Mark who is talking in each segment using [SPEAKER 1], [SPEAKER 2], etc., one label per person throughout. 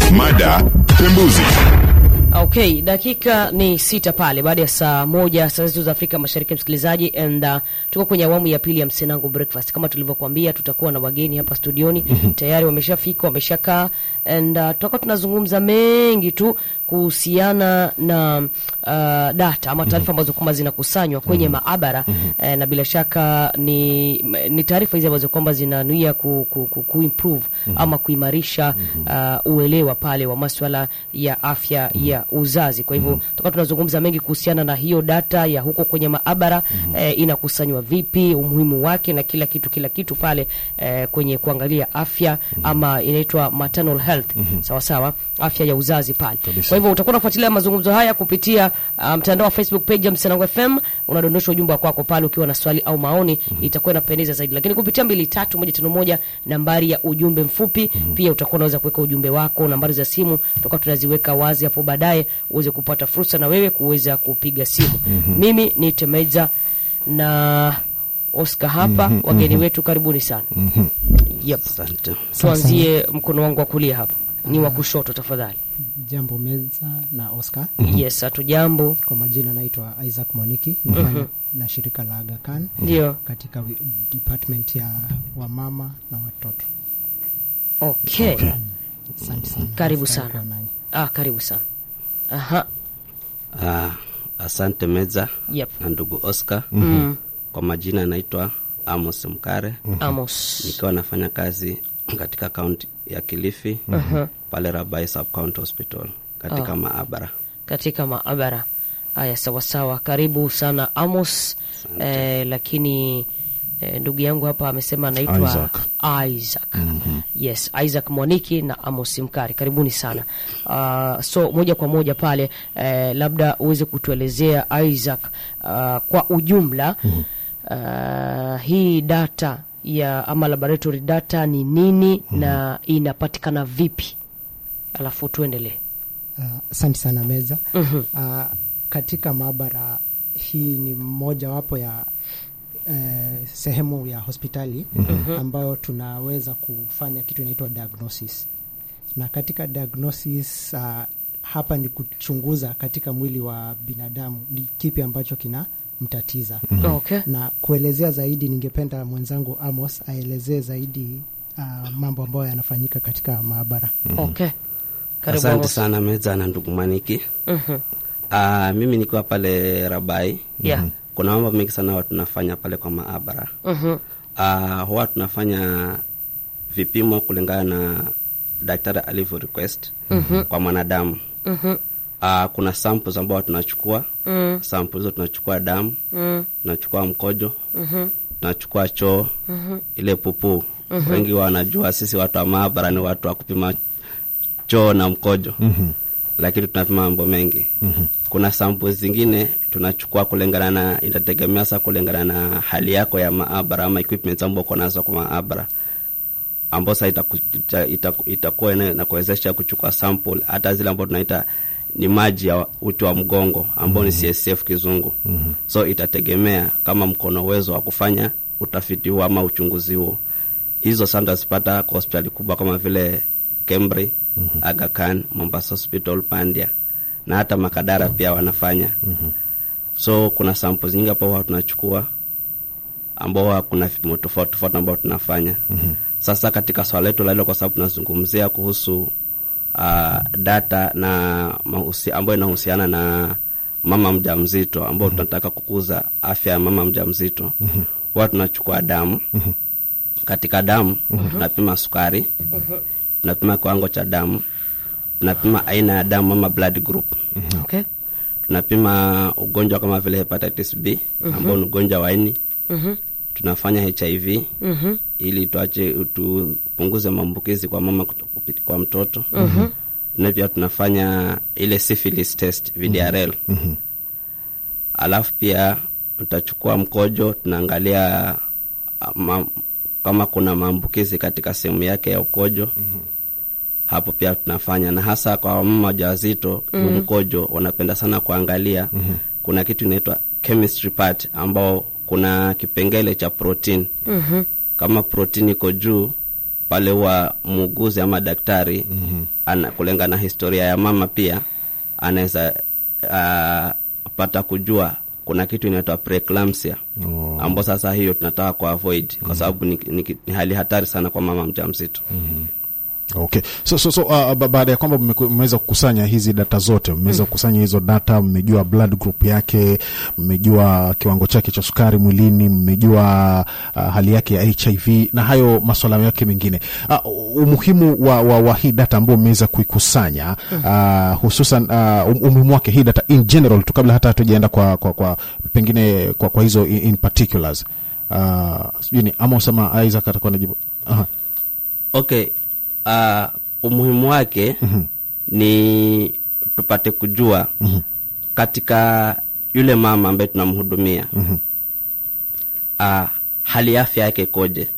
[SPEAKER 1] Mada pembuzi.
[SPEAKER 2] Okay, dakika ni sita pale baada ya saa moja saa zetu za Afrika Mashariki, msikilizaji, and uh, tuko kwenye awamu ya pili ya Msenangu Breakfast. Kama tulivyokuambia, tutakuwa na wageni hapa studioni tayari wameshafika, wameshakaa and uh, tutakuwa tunazungumza mengi tu kuhusiana na uh, data ama taarifa ambazo kwamba zinakusanywa kwenye maabara eh, na bila shaka ni, ni taarifa hizi ambazo kwamba zinanuia ku, ku, ku, ku improve ama kuimarisha uh, uelewa pale wa maswala ya afya ya uzazi. Kwa hivyo tutakuwa tunazungumza mengi kuhusiana na hiyo data ya huko kwenye maabara eh, inakusanywa vipi, umuhimu wake na kila kitu kila kitu pale eh, kwenye kuangalia afya ama inaitwa maternal health sawa sawa, afya ya uzazi pale. Kwa hivyo utakuwa unafuatilia mazungumzo haya kupitia uh, mtandao wa Facebook page ya Msanangu FM, unadondosha ujumbe wako wako pale ukiwa na swali au maoni, itakuwa inapendeza zaidi. Lakini kupitia mbili tatu moja tano moja nambari ya ujumbe mfupi, pia utakuwa unaweza kuweka ujumbe wako, nambari za simu tutakuwa tunaziweka wazi hapo baadaye uweze kupata fursa na wewe kuweza kupiga simu. Mimi ni Temeza na Oscar hapa, wageni wetu karibuni sana. Yep.
[SPEAKER 3] Asante.
[SPEAKER 2] Tuanzie mkono wangu wa kulia hapa, ni wa kushoto tafadhali.
[SPEAKER 4] Jambo Meza na Oscar.
[SPEAKER 2] Yes, hatu jambo.
[SPEAKER 4] Kwa majina naitwa Isaac Moniki, nafanya na shirika la Aga Khan
[SPEAKER 2] Ndio,
[SPEAKER 4] katika wi- department ya wamama na watoto.
[SPEAKER 2] okay.
[SPEAKER 4] Asante sana.
[SPEAKER 2] Karibu
[SPEAKER 4] Nafurahi
[SPEAKER 2] sana.
[SPEAKER 4] kuwa nanyi.
[SPEAKER 2] Ah, karibu sana. Aha,
[SPEAKER 3] Ah, asante Meza
[SPEAKER 2] yep.
[SPEAKER 3] na ndugu Oscar. Kwa majina naitwa Amos Mkare,
[SPEAKER 2] Amos.
[SPEAKER 3] nikiwa nafanya kazi katika kaunti ya Kilifi pale Rabai Sub County Hospital katika maabara.
[SPEAKER 2] katika maabara haya. Sawasawa, karibu sana Amos. Eh, lakini eh, ndugu yangu hapa amesema anaitwa
[SPEAKER 1] Isaac.
[SPEAKER 2] Isaac. Yes, Isaac Mwaniki na Amos Mkari, karibuni sana. Uh, so moja kwa moja pale eh, labda uweze kutuelezea Isaac, uh, kwa ujumla uh, hii data ya ama laboratory data ni nini na inapatikana vipi, alafu tuendelee.
[SPEAKER 4] Ah, Asante sana Meza. Ah, katika maabara hii ni mojawapo ya eh, sehemu ya hospitali ambayo tunaweza kufanya kitu inaitwa diagnosis, na katika diagnosis ah, hapa ni kuchunguza katika mwili wa binadamu ni kipi ambacho kina mtatiza
[SPEAKER 2] Okay.
[SPEAKER 4] na kuelezea zaidi, ningependa mwenzangu Amos aelezee zaidi ah, mambo ambayo yanafanyika katika maabara.
[SPEAKER 2] Okay. Karibu
[SPEAKER 3] Asante
[SPEAKER 2] Amos.
[SPEAKER 3] sana Meza na ndugu Maniki.
[SPEAKER 2] Mhm.
[SPEAKER 3] Ah, mimi nikiwa pale Rabai
[SPEAKER 2] Yeah.
[SPEAKER 3] kuna mambo mengi sana huwa tunafanya pale kwa maabara.
[SPEAKER 2] Mhm.
[SPEAKER 3] Ah, huwa tunafanya vipimo kulingana na daktari alivyo request kwa mwanadamu. Ah, kuna samples ambao tunachukua mm. samples hizo tunachukua damu tunachukua mkojo tunachukua choo ile pupuu wengi wanajua sisi watu wa maabara ni watu wa kupima choo na mkojo lakini tunapima mambo mengi kuna samples zingine tunachukua kulingana na inategemea sa kulingana na hali yako ya maabara ama equipments ambao uko nazo kwa maabara ambao sa itaku- ita- ita- itakuwa ina- inakuwezesha kuchukua sample hata zile ambao tunaita ni maji ya uti wa mgongo ambao ni CSF kizungu so itategemea kama mkono uwezo wa kufanya utafiti huo ama uchunguzi huo hizo sana utazipata kwa hospitali kubwa kama vile Kemri, Aga Khan, Mombasa Hospital, Pandia na hata Makadara pia wanafanya. So kuna samples nyingi hapo huwa tunachukua ambao huwa kuna vipimo tofauti tofauti ambao tunafanya. Sasa katika swala letu la leo, kwa sababu tunazungumzia kuhusu uh, data na mahusi, ambayo inahusiana na mama mjamzito ambao tunataka kukuza afya ya mama mjamzito, huwa tunachukua damu katika damu tunapima sukari, tunapima kiwango cha damu, tunapima aina ya damu ama blood group,
[SPEAKER 2] Okay.
[SPEAKER 3] tunapima ugonjwa kama vile hepatitis B ambao ni ugonjwa wa ini, tunafanya HIV ili tuache tupunguze maambukizi kwa mama kuto- kupiti- kwa mtoto na pia tunafanya ile syphilis test VDRL alafu pia tutachukua mkojo tunaangalia ah, ma, kama kuna maambukizi katika sehemu yake ya ukojo hapo pia tunafanya na hasa kwa mama wajawazito mm mkojo wanapenda sana kuangalia kuna kitu inaitwa chemistry part ambao kuna kipengele cha protein kama protein iko juu pale huwa muuguzi ama daktari mm-hmm. ana kulingana na historia ya mama pia anaweza uh, pata kujua kuna kitu inaitwa preeclampsia
[SPEAKER 1] Oh.
[SPEAKER 3] ambao sasa hiyo tunataka ku avoid kwa sababu ni, ni, ni hali hatari sana kwa mama mjamzito
[SPEAKER 1] Okay. So, so, so uh, ba- baada ya kwamba mmeku- mmeweza kukusanya hizi data zote, mmeweza kukusanya hizo data, mmejua blood group yake, mmejua kiwango chake cha sukari mwilini, mmejua uh, hali yake ya HIV na hayo maswala yake mengine. Uh, umuhimu wa, wa, wa hii data ambayo mmeweza kuikusanya uh, hususan uh, um- umuhimu wake hii data in general tu, kabla hata hatujaenda kwa, kwa, kwa pengine kwa, kwa hizo in, in particulars uh, sijui ni Amos ama Isaac atakuwa najibu. Aha.
[SPEAKER 3] okay uh, umuhimu wake ni tupate kujua katika yule mama ambaye tunamhudumia uh, hali ya afya yake ikoje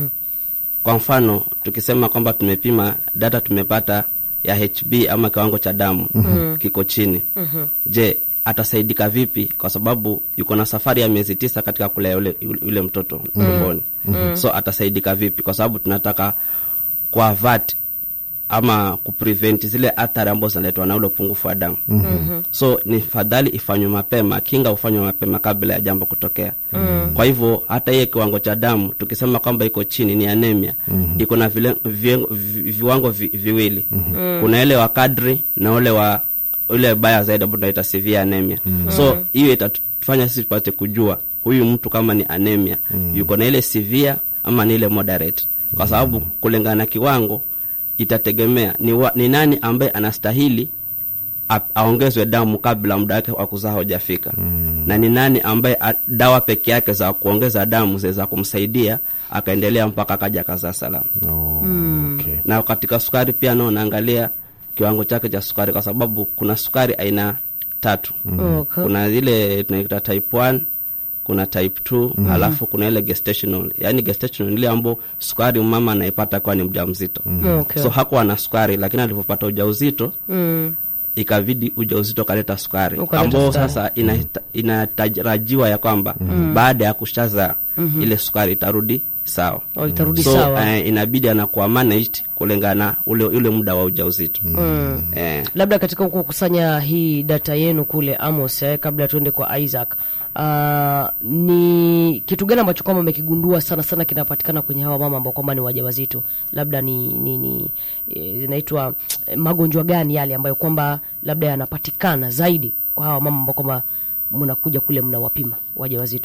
[SPEAKER 3] kwa mfano tukisema kwamba tumepima data tumepata ya hb ama kiwango cha damu kiko chini je atasaidika vipi kwa sababu yuko na safari ya miezi tisa katika kulea yule, yule mtoto tumboni so atasaidika vipi kwa sababu tunataka kuavat ama kuprevent zile athari ambazo zinaletwa na ule upungufu wa damu mm-hmm. so ni fadhali ifanywe mapema kinga hufanywe mapema kabla ya jambo kutokea mm-hmm. kwa hivyo hata hiye kiwango cha damu tukisema kwamba iko chini ni anemia mm-hmm. iko na vile, vi, vi, viwango vi, viwili mm-hmm. kuna ile wa kadri na ule wa ule baya zaidi ambao tunaita severe anemia mm-hmm. so hiyo itatufanya sisi tupate kujua huyu mtu kama ni anemia mm-hmm. yuko na ile severe ama ni ile moderate kwa sababu kulingana na kiwango itategemea ni, wa, ni nani ambaye anastahili a- aongezwe damu kabla muda wake wa kuzaa hujafika mm. na ni nani ambaye a, dawa peke yake za kuongeza damu zinaweza kumsaidia akaendelea mpaka akaja akazaa salama
[SPEAKER 1] Oh, okay.
[SPEAKER 3] na katika sukari pia nao naangalia kiwango chake cha sukari kwa sababu kuna sukari aina tatu
[SPEAKER 2] Okay.
[SPEAKER 3] kuna ile tunaita type 1 kuna type 2 halafu kuna ile gestational yaani gestational ile ambayo sukari mama anaipata akiwa ni mjamzito
[SPEAKER 2] Okay.
[SPEAKER 3] so hakuwa na sukari lakini alivyopata ujauzito
[SPEAKER 2] Mm.
[SPEAKER 3] ikabidi ujauzito kaleta sukari
[SPEAKER 2] Ukaleta
[SPEAKER 3] ambao
[SPEAKER 2] sukari.
[SPEAKER 3] sasa inahita- inatarajiwa ya kwamba baada ya kushazaa ile sukari itarudi sawa
[SPEAKER 2] Oh, itarudi
[SPEAKER 3] so
[SPEAKER 2] sawa.
[SPEAKER 3] eh, inabidi anakuwa managed kulingana na ule ule muda wa ujauzito
[SPEAKER 2] Mm.
[SPEAKER 3] eh,
[SPEAKER 2] labda katika huku kukusanya hii data yenu kule Amos eh, kabla tuende kwa Isaac uh, ni kitu gani ambacho kwamba umekigundua sana sana kinapatikana kwenye hawa mama ambao kwamba ni wajawazito labda ni ni, ni eh, zinaitwa eh, magonjwa gani yale ambayo kwamba labda yanapatikana zaidi kwa hawa mama ambao kwamba mnakuja kule mnawapima wajawazito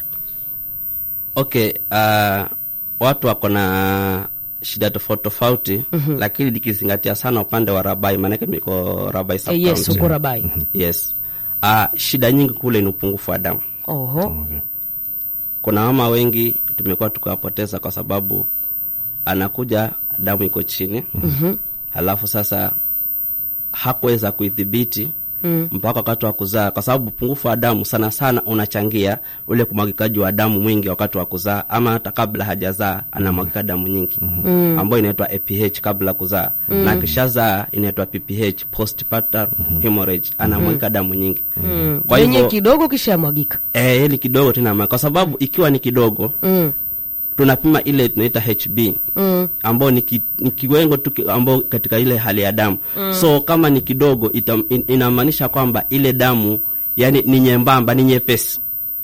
[SPEAKER 3] okay uh, watu wako na shida tofauti tofauti lakini nikizingatia sana upande wa rabai maanake miko rabai
[SPEAKER 2] eh, yes
[SPEAKER 3] sub-county.
[SPEAKER 2] uko Rabai
[SPEAKER 3] yes uh, shida nyingi kule ni upungufu wa damu
[SPEAKER 2] oho
[SPEAKER 1] Okay.
[SPEAKER 3] kuna mama wengi tumekuwa tukiwapoteza kwa sababu anakuja damu iko chini mm-hmm. halafu sasa hakuweza kuidhibiti mm. mpaka wakati wa kuzaa kwa sababu upungufu wa damu sana sana unachangia ule kumwagikaji wa damu mwingi wakati wa kuzaa ama hata kabla hajazaa anamwagika damu nyingi mm. ambayo inaitwa aph kabla kuzaa mm. na akishazaa inaitwa pph postpartum hemorrhage anamwagika damu nyingi mm. kwa
[SPEAKER 2] yenye
[SPEAKER 3] hivyo
[SPEAKER 2] kidogo kisha yamwagika
[SPEAKER 3] eh, ni kidogo tena ma- kwa sababu ikiwa ni kidogo
[SPEAKER 2] mm.
[SPEAKER 3] tunapima ile tunaita hb
[SPEAKER 2] mm.
[SPEAKER 3] ambao ni, ki, ni kiwengo tu ki- ambao katika ile hali ya damu mm. so kama ni kidogo ita, in, inamaanisha kwamba ile damu yani ni nyembamba ni nyepesi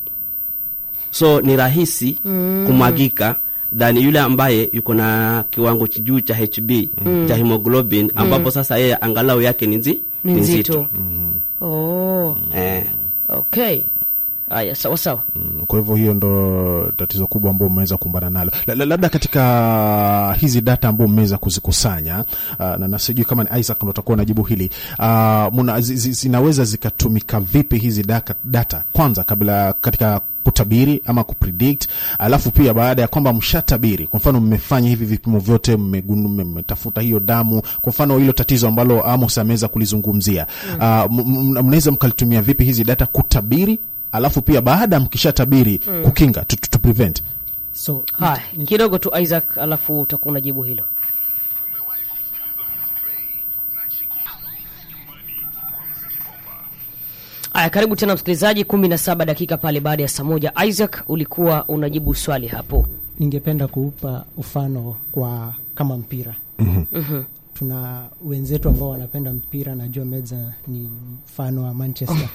[SPEAKER 3] so ni rahisi mm. kumwagika than yule ambaye yuko na kiwango juu cha hb mm. cha hemoglobin ambapo sasa yeye angalau yake ni nzi-
[SPEAKER 2] ni
[SPEAKER 3] ni
[SPEAKER 2] nzito oh.
[SPEAKER 3] eh.
[SPEAKER 2] okay haya sawa sawa
[SPEAKER 1] Mm, kwa hivyo hiyo ndo tatizo kubwa ambao mmeweza kukumbana nalo La- la- labda katika hizi data ambao mmeweza kuzikusanya uh, na, na sijui kama ni Isaac ndo utakuwa unajibu hili uh, muna, zi, zi, zinaweza zikatumika vipi hizi data, data kwanza kabla katika kutabiri ama kupredict alafu pia baada ya kwamba mshatabiri kwa mfano mmefanya hivi vipimo vyote mmegunu- mme- mmetafuta hiyo damu kwa mfano hilo tatizo ambalo Amos ameweza kulizungumzia uh, m- m- mnaweza mkalitumia vipi hizi data kutabiri alafu pia baada mkishatabiri kukinga to, to, to prevent
[SPEAKER 4] so
[SPEAKER 2] haya kidogo tu Isaac alafu utakuwa unajibu hilo Aya, karibu tena msikilizaji, kumi na saba dakika pale baada ya saa moja. Isaac, ulikuwa unajibu swali hapo.
[SPEAKER 4] ningependa kuupa ufano kwa kama mpira tuna wenzetu ambao wanapenda mpira najua meza ni mfano wa manchester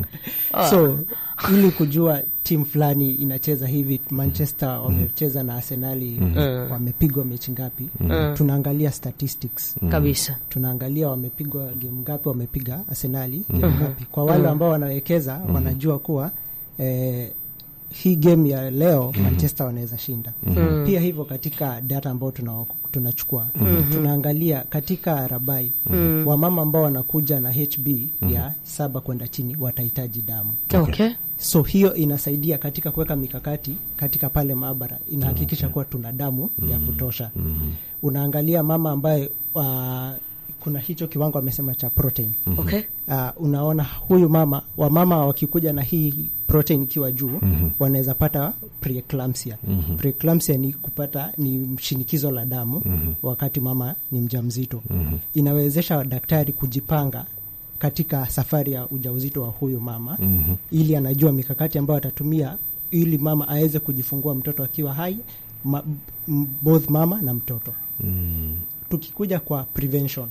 [SPEAKER 4] so ili kujua timu fulani inacheza hivi manchester wamecheza na arsenali wamepigwa mechi ngapi tunaangalia statistics
[SPEAKER 2] kabisa
[SPEAKER 4] tunaangalia wamepigwa game ngapi wamepiga arsenali game ngapi kwa wale ambao wanawekeza wanajua kuwa eh, hii game ya leo manchester wanaweza shinda pia hivyo katika data ambao tuna- tunachukua tunaangalia katika rabai wamama ambao wanakuja na hb ya saba kwenda chini watahitaji damu
[SPEAKER 2] okay.
[SPEAKER 4] so hiyo inasaidia katika kuweka mikakati katika pale maabara inahakikisha kuwa tuna damu ya kutosha unaangalia mama ambaye uh, kuna hicho kiwango amesema cha protein
[SPEAKER 2] Okay.
[SPEAKER 4] uh, unaona huyu mama wamama wakikuja na hii protein ikiwa juu mm-hmm. wanaweza pata preeclampsia mm-hmm. preeclampsia ni kupata ni shinikizo la damu mm-hmm. wakati mama ni mjamzito mm-hmm. inawezesha daktari kujipanga katika safari ya ujauzito wa huyu mama mm-hmm. ili anajua mikakati ambayo atatumia ili mama aweze kujifungua mtoto akiwa hai ma, m- both mama na mtoto mm. tukikuja kwa prevention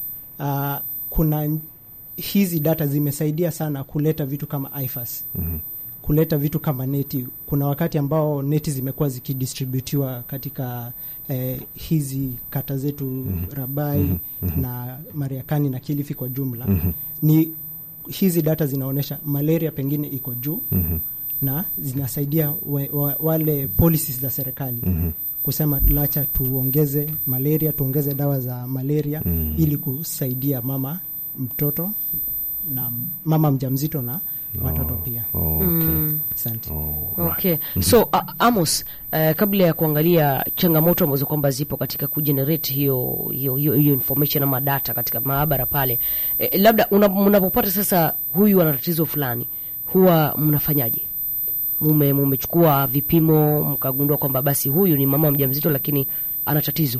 [SPEAKER 4] uh, kuna n- hizi data zimesaidia sana kuleta vitu kama ifas mm-hmm. kuleta vitu kama neti kuna wakati ambao neti zimekuwa zikidistributiwa katika eh, hizi kata zetu mm-hmm. rabai mm-hmm. na mariakani na kilifi kwa jumla mm-hmm. ni hizi data zinaonyesha malaria pengine iko juu mm-hmm. na zinasaidia we, wa, wale policies za serikali mm-hmm kusema lacha tuongeze malaria tuongeze dawa za malaria mm. ili kusaidia mama mtoto na mama mjamzito na watoto pia
[SPEAKER 1] Okay.
[SPEAKER 4] asante
[SPEAKER 2] Okay. So uh, Amos, uh, kabla ya kuangalia changamoto ambazo kwamba zipo katika kugenerate hiyo hiyo hiyo, hiyo information ama data katika maabara pale, eh, labda una- mnapopata sasa huyu ana tatizo fulani, huwa mnafanyaje? Mume mumechukua vipimo mkagundua kwamba basi huyu ni mama mjamzito, lakini ana tatizo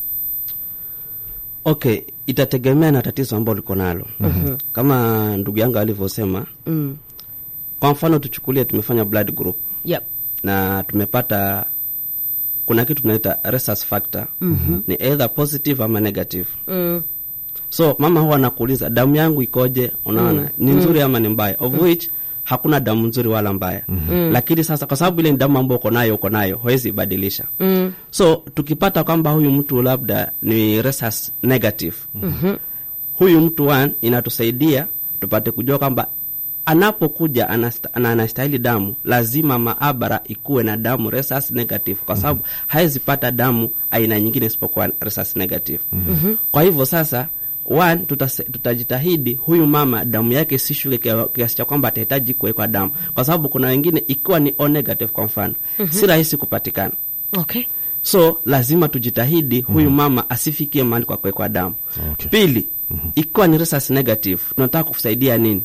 [SPEAKER 3] okay itategemea na tatizo ambalo liko nalo mm-hmm. kama ndugu yangu alivyosema
[SPEAKER 2] mm.
[SPEAKER 3] kwa mfano tuchukulie tumefanya blood group
[SPEAKER 2] yep.
[SPEAKER 3] na tumepata kuna kitu tunaita rhesus factor mm-hmm. ni either positive ama negative
[SPEAKER 2] mm.
[SPEAKER 3] so mama huwa anakuuliza damu yangu ikoje unaona mm. ni nzuri ama ni mbaya of which hakuna damu nzuri wala mbaya mm-hmm. lakini sasa kwa sababu ile ni damu ambayo uko nayo uko nayo huwezi ibadilisha
[SPEAKER 2] Mm.
[SPEAKER 3] so tukipata kwamba huyu mtu labda ni rhesus negative mm-hmm. huyu mtu one inatusaidia tupate kujua kwamba anapokuja anasta- ana- anastahili damu lazima maabara ikuwe na damu rhesus negative kwa sababu mm-hmm. hawezi pata damu aina nyingine isipokuwa rhesus negative mm-hmm. kwa hivyo sasa one tutase- tutajitahidi huyu mama damu yake sishuke kia- kiasi cha kwamba atahitaji kuwekwa damu kwa sababu kuna wengine ikiwa ni o negative kwa mfano mm-hmm. si rahisi kupatikana
[SPEAKER 2] Okay.
[SPEAKER 3] so lazima tujitahidi huyu mama asifikie mahali kwa kuwekwa damu
[SPEAKER 1] Okay.
[SPEAKER 3] pili ikiwa ni rhesus negative tunataka kusaidia nini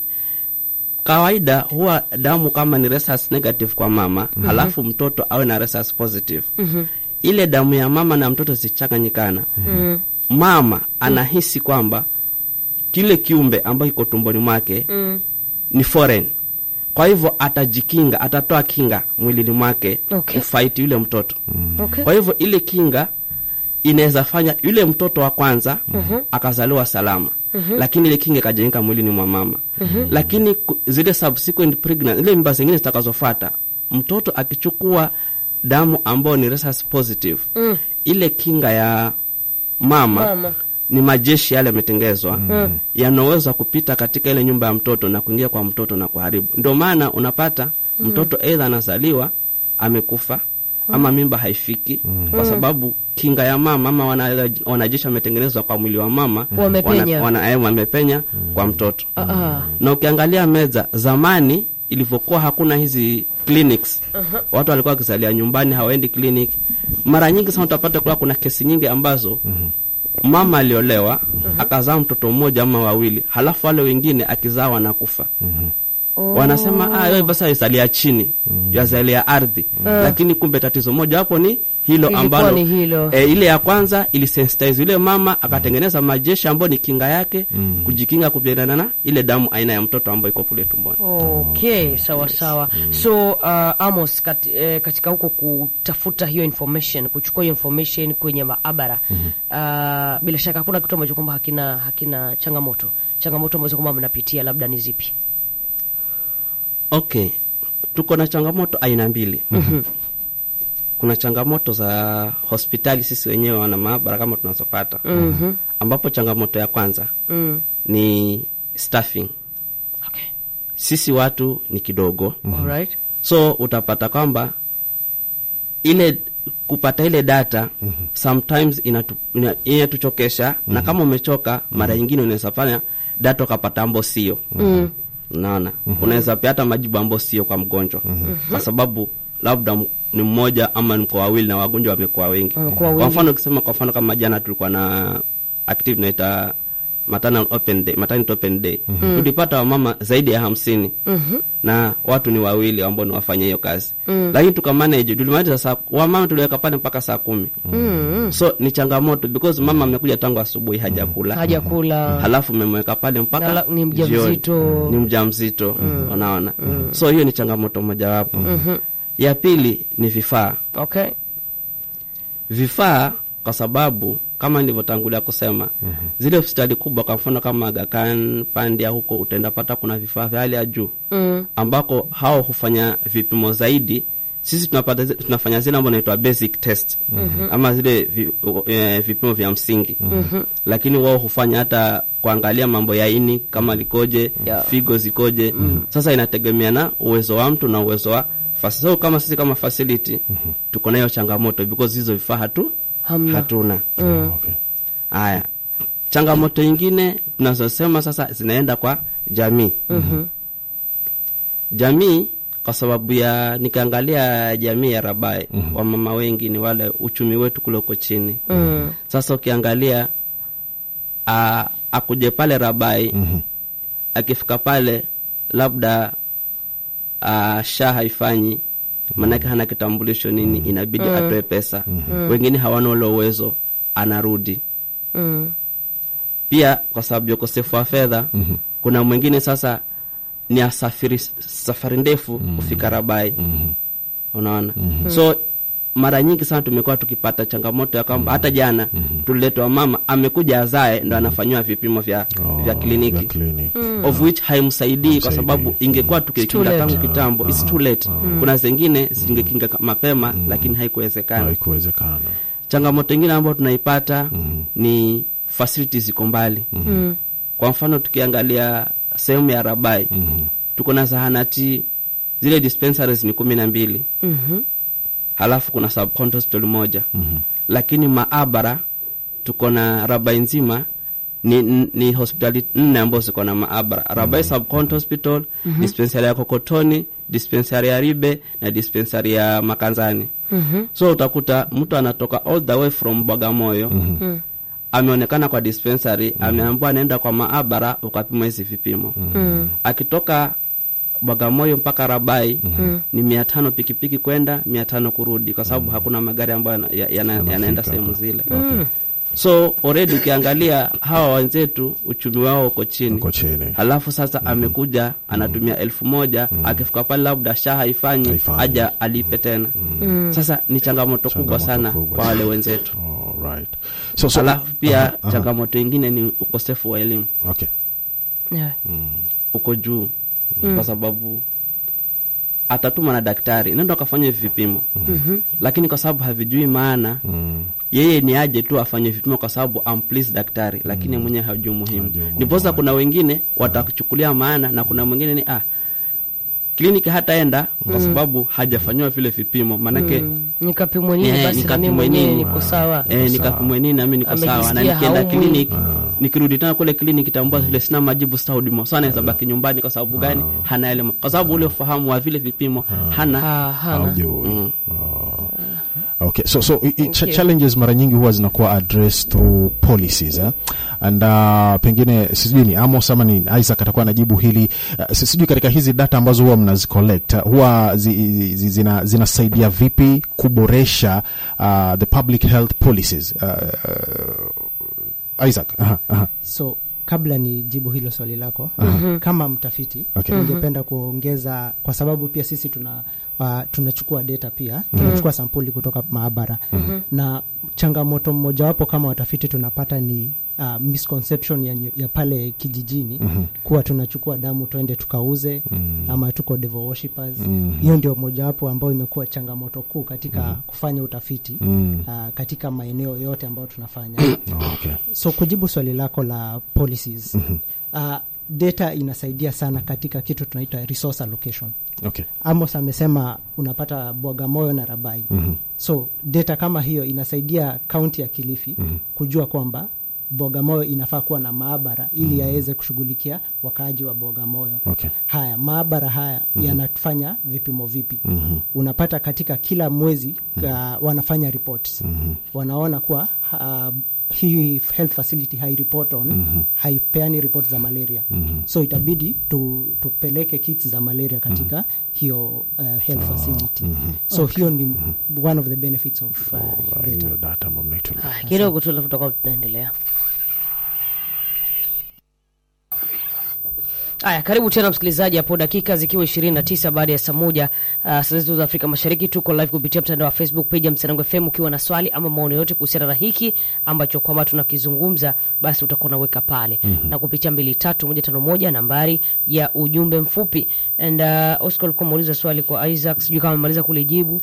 [SPEAKER 3] kawaida huwa damu kama ni rhesus negative kwa mama mm-hmm. halafu mtoto awe na rhesus positive mm-hmm. ile damu ya mama na mtoto zichanganyikana mm-hmm. mama anahisi kwamba kile kiumbe ambayo kiko tumboni mwake mm. ni foreign kwa hivyo atajikinga atatoa kinga mwilini mwake
[SPEAKER 2] Okay.
[SPEAKER 3] kufaiti yule mtoto
[SPEAKER 2] Okay.
[SPEAKER 3] kwa hivyo ile kinga inaweza fanya yule mtoto wa kwanza mm-hmm. akazaliwa salama mm-hmm. lakini ile kinga ikajengeka mwilini mwa mama mm-hmm. lakini ku- zile subsequent pregnancy, ile mimba zingine zitakazofata mtoto akichukua damu ambayo ni rhesus positive mm. ile kinga ya mama,
[SPEAKER 2] Mama.
[SPEAKER 3] ni majeshi yale yametengezwa mm. yanaweza kupita katika ile nyumba ya mtoto na kuingia kwa mtoto na kuharibu ndio maana unapata mtoto eidha anazaliwa amekufa ama mimba haifiki kwa sababu kinga ya mama ama wana- wanajeshi wametengenezwa kwa mwili wa mama
[SPEAKER 2] Wamepenya.
[SPEAKER 3] wana, wana, eh, wamepenya kwa mtoto
[SPEAKER 2] Ah, ah.
[SPEAKER 3] na ukiangalia meza zamani ilivyokuwa hakuna hizi clinics uh-huh. watu walikuwa wakizalia nyumbani hawaendi clinic mara nyingi sana utapata kuwa kuna kesi nyingi ambazo uh-huh. mama aliolewa uh-huh. akazaa mtoto mmoja ama wawili halafu wale wengine akizaa wanakufa uh-huh.
[SPEAKER 2] Oh.
[SPEAKER 3] wanasema ah, wewe basi yazalia chini yazalia ardhi lakini kumbe tatizo moja hapo ni hilo
[SPEAKER 2] Ilikuwa
[SPEAKER 3] ambalo
[SPEAKER 2] ni hilo.
[SPEAKER 3] E, ile ya kwanza ilisensitize yule mama akatengeneza majeshi ambayo ni kinga yake kujikinga kupigana na ile damu aina ya mtoto ambayo iko kule tumboni
[SPEAKER 2] Okay, sawa sawa. So uh, Amos kat, eh, katika huko kutafuta hiyo information, kuchukua hiyo information kwenye maabara uh, bila shaka hakuna kitu ambacho kwamba hakina hakina changamoto. Changamoto ambazo kwamba mnapitia labda ni zipi?
[SPEAKER 3] okay tuko na changamoto aina mbili kuna changamoto za hospitali sisi wenyewe wana maabara kama tunazopata ambapo changamoto ya kwanza
[SPEAKER 2] Mm.
[SPEAKER 3] ni staffing
[SPEAKER 2] Okay.
[SPEAKER 3] sisi watu ni kidogo
[SPEAKER 2] Alright.
[SPEAKER 3] so utapata kwamba ile kupata ile data sometimes inatu, ina, inatuchokesha na kama umechoka mara nyingine unaweza fanya data ukapata ambo sio unaona unaweza pia hata majibu ambo sio kwa mgonjwa kwa sababu labda m- ni mmoja ama mko wawili na wagonjwa wamekuwa wengi
[SPEAKER 2] Wamekuwa wengi.
[SPEAKER 3] kwa mfano ukisema kwa mfano kama jana tulikuwa na active naita maternal open day, maternity open day tulipata wamama zaidi ya hamsini na watu ni wawili ambao ni wafanya hiyo kazi lakini tukamanage tulimaliza saa wamama tuliweka pale mpaka saa kumi so ni changamoto because mama amekuja tangu asubuhi hajakula
[SPEAKER 2] Hajakula.
[SPEAKER 3] halafu memweka pale mpaka
[SPEAKER 2] Nala- ni mjamzito.
[SPEAKER 3] jioni. ni mjamzito unaona so hiyo ni changamoto mojawapo ya pili ni vifaa
[SPEAKER 2] Okay.
[SPEAKER 3] vifaa kwa sababu kama nilivyotangulia kusema zile hospitali kubwa kwa mfano kama Aga Khan Pandia huko utaenda pata kuna vifaa vya hali ya juu
[SPEAKER 2] Mm.
[SPEAKER 3] ambako hao hufanya vipimo zaidi sisi tunapata zi- tunafanya zile ambazo naitwa basic test ama zile vi, e, vipimo vya msingi lakini wao hufanya hata kuangalia mambo ya ini kama likoje
[SPEAKER 2] Yeah.
[SPEAKER 3] figo zikoje sasa inategemea na uwezo wa mtu na uwezo wa fasi so kama sisi kama facility tuko na hiyo changamoto because hizo vifaa hatu
[SPEAKER 2] Hamna.
[SPEAKER 3] hatuna
[SPEAKER 1] Oh, okay.
[SPEAKER 3] haya changamoto ingine tunazosema sasa zinaenda kwa jamii jamii kwa sababu ya nikiangalia jamii ya Rabai wamama wengi ni wale uchumi wetu kule uko chini sasa ukiangalia a, akuje pale Rabai akifika pale labda a, sha haifanyi maanake hana kitambulisho nini inabidi atoe pesa wengine hawana ule uwezo anarudi
[SPEAKER 2] Mm.
[SPEAKER 3] pia kwa sababu ya ukosefu wa fedha kuna mwingine sasa ni asafiri safari ndefu kufika Rabai unaona so mara nyingi sana tumekuwa tukipata changamoto ya kwamba hata jana tuliletwa mama amekuja azae ndo anafanyiwa vipimo vya,
[SPEAKER 1] Oh,
[SPEAKER 3] vya kliniki
[SPEAKER 1] vya kliniki.
[SPEAKER 3] of which haimsaidii kwa
[SPEAKER 1] Haimsaidii.
[SPEAKER 3] sababu ingekuwa
[SPEAKER 2] It's too
[SPEAKER 3] tukikinga
[SPEAKER 2] late.
[SPEAKER 3] tangu kitambo it's too late kuna zingine zingekinga mapema lakini haikuwezekana
[SPEAKER 1] haikuwezekana
[SPEAKER 3] changamoto ingine ambayo tunaipata ni facilities ziko mbali kwa mfano tukiangalia sehemu ya rabai tuko na zahanati zile dispensaries ni kumi na mbili halafu kuna subcounty hospital moja lakini maabara tuko na rabai nzima ni, ni hospitali nne ambazo ziko na maabara rabai subcounty hospital dispensary ya kokotoni dispensary ya ribe na dispensary ya makanzani so utakuta mtu anatoka all the way from bagamoyo ameonekana kwa dispensary ameambiwa anaenda kwa maabara ukapima hizi vipimo akitoka bagamoyo mpaka rabai ni mia tano pikipiki kwenda mia tano kurudi kwa sababu hakuna magari ambayo yana- ya- yana- yanaenda
[SPEAKER 1] Yanafika
[SPEAKER 3] sehemu
[SPEAKER 1] hapa.
[SPEAKER 3] zile
[SPEAKER 1] Okay.
[SPEAKER 3] so already ukiangalia hawa wenzetu uchumi wao uko chini
[SPEAKER 1] Uko chini.
[SPEAKER 3] halafu sasa amekuja anatumia elfu moja akifika pale labda sha haifanyi
[SPEAKER 1] Haifanyi.
[SPEAKER 3] aja alipe tena sasa ni changamoto kubwa
[SPEAKER 1] Changamoto
[SPEAKER 3] sana
[SPEAKER 1] kubwa
[SPEAKER 3] kwa
[SPEAKER 1] sana.
[SPEAKER 3] wale wenzetu
[SPEAKER 1] All right. So, so,
[SPEAKER 3] halafu pia
[SPEAKER 1] aha, aha.
[SPEAKER 3] changamoto ingine ni ukosefu wa elimu
[SPEAKER 1] Okay.
[SPEAKER 2] Yeah.
[SPEAKER 3] uko juu kwa sababu atatuma na daktari nenda akafanya hivi vipimo lakini kwa sababu havijui maana yeye ni aje tu afanye vipimo kwa sababu amplease daktari lakini mwenyewe hajui muhimu
[SPEAKER 1] Hajui umuhimu
[SPEAKER 3] ndiposa
[SPEAKER 1] wake.
[SPEAKER 3] kuna wengine watakuchukulia maana na kuna mwingine ni ah kliniki hataenda kwa sababu hajafanyiwa vile vipimo maanake
[SPEAKER 2] nikapimwe nini
[SPEAKER 3] Eh,
[SPEAKER 2] basi na
[SPEAKER 3] nikapimwe
[SPEAKER 2] mimi mwenyewe
[SPEAKER 3] nini?
[SPEAKER 2] niko sawa
[SPEAKER 3] eh,
[SPEAKER 1] sawa.
[SPEAKER 3] nikapimwe nini nami niko sawa na
[SPEAKER 2] Amejisikia
[SPEAKER 3] nikienda
[SPEAKER 2] haumwi.
[SPEAKER 3] kliniki nikirudi tena kule kliniki tambua vile sina majibu sita huduma so anaweza baki nyumbani kwa sababu gani hana elimu kwa sababu ule ufahamu wa vile vipimo hana
[SPEAKER 2] Ha, hana
[SPEAKER 1] Haujui. Oh. Okay, so so i- i- cha
[SPEAKER 2] you.
[SPEAKER 1] challenges mara nyingi huwa zinakuwa addressed through policies eh? and uh, pengine sijui ni Amos ama ni Isaac atakuwa anajibu hili uh, si- sijui katika hizi data ambazo huwa mnazicollect uh, huwa zi, zi, zi, zina, zinasaidia vipi kuboresha uh, the public health policies uh, uh, Isaac aha, aha.
[SPEAKER 4] so kabla ni jibu hilo swali lako kama mtafiti
[SPEAKER 1] Okay.
[SPEAKER 4] ningependa kuongeza kwa sababu pia sisi tuna uh, tunachukua data pia tunachukua sampuli kutoka maabara na changamoto mmojawapo kama watafiti tunapata ni uh, misconception ya, nyu- ya pale kijijini kuwa tunachukua damu twende tukauze ama tuko devil worshippers hiyo ndio mojawapo ambayo imekuwa changamoto kuu katika kufanya utafiti uh, katika maeneo yote ambayo tunafanya
[SPEAKER 1] Oh, okay.
[SPEAKER 4] so kujibu swali lako la policies uh, data inasaidia sana katika kitu tunaita resource allocation
[SPEAKER 1] Okay.
[SPEAKER 4] amos amesema unapata bwagamoyo na rabai so data kama hiyo inasaidia kaunti ya kilifi kujua kwamba bwagamoyo inafaa kuwa na maabara ili yaweze kushughulikia wakaaji wa bwagamoyo
[SPEAKER 1] Okay.
[SPEAKER 4] haya maabara haya yanafanya vipimo vipi unapata katika kila mwezi uh, wanafanya reports wanaona kuwa uh, hii health facility haireport on haipeani report za malaria so itabidi tu, tupeleke kits za malaria katika hiyo uh, health facility so hiyo ni one of the benefits of uh,
[SPEAKER 1] Uh,
[SPEAKER 4] data
[SPEAKER 1] hiyo data ambayo mnaitolea.
[SPEAKER 2] Haya, kidogo tu alafu tutakuwa tunaendelea. Haya, karibu tena msikilizaji, hapo dakika zikiwa ishirini na tisa baada ya saa moja uh, saa zetu za Afrika Mashariki. Tuko live kupitia mtandao wa Facebook page ya Msanango FM. Ukiwa na swali ama maoni yote kuhusiana na hiki ambacho kwamba tunakizungumza, basi utakuwa unaweka pale na kupitia mbili tatu moja tano moja nambari ya ujumbe mfupi. And uh, Oscar alikuwa ameuliza swali kwa Isaac, sijui kama amemaliza kulijibu.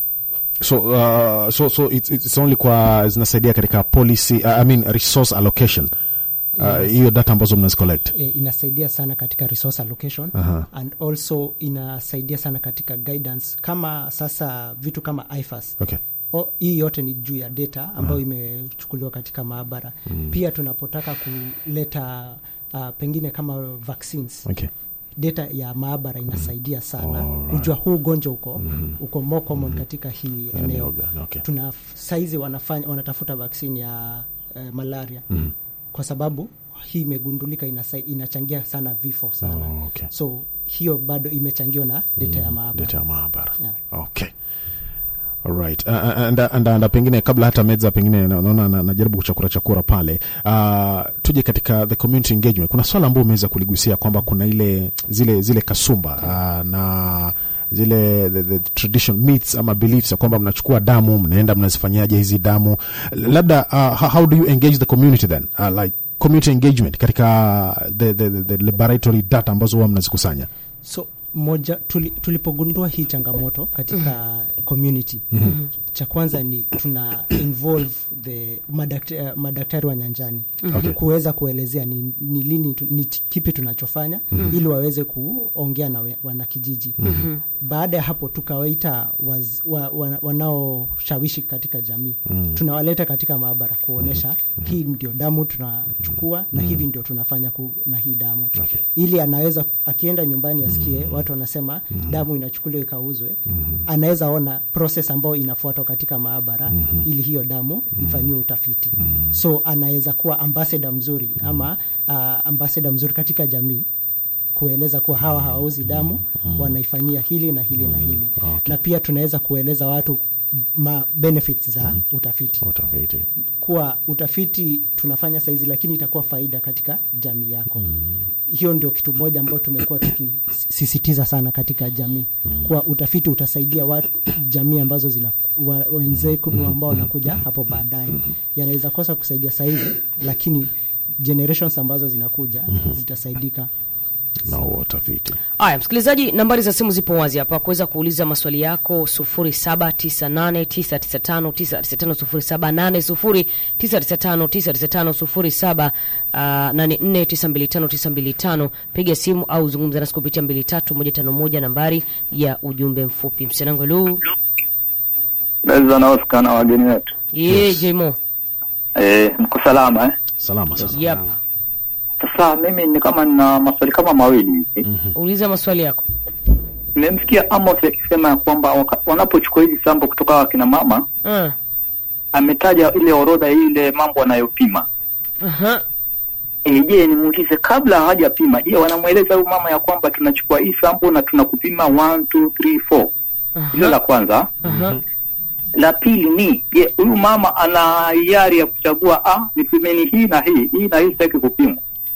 [SPEAKER 1] so uh, so so it's, it's only kwa zinasaidia katika policy uh, I mean resource allocation Uh, hiyo data ambazo mnazicollect
[SPEAKER 4] e, inasaidia sana katika resource allocation
[SPEAKER 1] Aha.
[SPEAKER 4] and also inasaidia sana katika guidance kama sasa vitu kama IFAS
[SPEAKER 1] okay
[SPEAKER 4] O, hii yote ni juu ya data ambayo imechukuliwa katika maabara pia tunapotaka kuleta uh, pengine kama vaccines
[SPEAKER 1] okay
[SPEAKER 4] data ya maabara inasaidia sana
[SPEAKER 1] Alright.
[SPEAKER 4] kujua huu ugonjwa uko uko more common katika hii
[SPEAKER 1] Eneo
[SPEAKER 4] eneo
[SPEAKER 1] gani, okay.
[SPEAKER 4] tuna saizi wanafanya wanatafuta vaccine ya eh, malaria kwa sababu hii imegundulika inasai, inachangia sana vifo sana
[SPEAKER 1] Oh, okay.
[SPEAKER 4] so hiyo bado imechangiwa na data ya maabara
[SPEAKER 1] data ya maabara
[SPEAKER 4] Yeah.
[SPEAKER 1] okay Alright. Uh, uh, and, and, and, pengine kabla hata meza pengine na- naona na- najaribu kuchakura chakura pale uh, tuje katika the community engagement kuna swala ambao umeweza kuligusia kwamba kuna ile zile zile kasumba uh, na zile the, the tradition myths ama beliefs ya kwamba mnachukua damu mnaenda mnazifanyaje hizi damu labda uh, how, how do you engage the community then uh, like community engagement katika the, the, the, the laboratory data ambazo huwa mnazikusanya
[SPEAKER 4] so moja tuli, tulipogundua hii changamoto katika community cha kwanza ni tuna involve the madaktari, uh, madaktari wa nyanjani
[SPEAKER 1] Okay.
[SPEAKER 4] kuweza kuelezea ni, ni lini tu, ni ch- kipi tunachofanya ili waweze kuongea na we- wanakijiji baada ya hapo tukawaita waz, wa, wa, wanaoshawishi katika jamii tunawaleta katika maabara kuonyesha hii ndio damu tunachukua na hivi ndio tunafanya ku, na hii damu
[SPEAKER 1] Okay.
[SPEAKER 4] ili anaweza akienda nyumbani asikie watu wanasema damu inachukuliwa ikauzwe anaweza ona proses ambayo inafuatwa katika maabara ili hiyo damu ifanyiwe utafiti so anaweza kuwa ambasada mzuri ama uh, ambasada mzuri katika jamii kueleza kuwa hawa hawauzi damu wanaifanyia hili na hili na hili
[SPEAKER 1] Okay.
[SPEAKER 4] na pia tunaweza kueleza watu ma benefits za utafiti
[SPEAKER 1] utafiti
[SPEAKER 4] kuwa utafiti tunafanya saizi lakini itakuwa faida katika jamii yako hiyo ndio kitu moja ambayo tumekuwa tukisisitiza sana katika jamii kuwa utafiti utasaidia watu jamii ambazo zina wa- wenzetu ambao wanakuja hapo baadaye yanaweza kosa kusaidia saizi lakini generations ambazo zinakuja zitasaidika
[SPEAKER 1] na huo utafiti
[SPEAKER 2] Haya, msikilizaji, nambari za simu zipo wazi hapa kuweza kuuliza maswali yako 0798995995 0780995995 84925925 piga simu au zungumza nasi kupitia 23151 nambari ya ujumbe mfupi. Msenango lu
[SPEAKER 5] Naweza na Oscar na wageni wetu.
[SPEAKER 2] ye jemo
[SPEAKER 5] Eh, mko salama eh?
[SPEAKER 1] salama sasa
[SPEAKER 2] yep.
[SPEAKER 5] Sasa mimi ni kama nina maswali kama mawili hivi.
[SPEAKER 2] Uliza maswali yako.
[SPEAKER 5] nimemsikia Amos akisema ya kwamba waka- wanapochukua hizi sampo kutoka kwa kina mama,
[SPEAKER 2] uh,
[SPEAKER 5] ametaja ile orodha ile mambo wanayopima.
[SPEAKER 2] uh-huh.
[SPEAKER 5] E, je, nimuulize kabla hawajapima, je, wanamweleza huyu mama ya kwamba tunachukua hii sample na tunakupima 1 2 3 4. Hilo la kwanza.
[SPEAKER 2] Uh-huh.
[SPEAKER 5] La pili ni je, huyu mama ana hiari ya kuchagua ah, nipimeni hii na hii hii na hii sitaki kupimwa.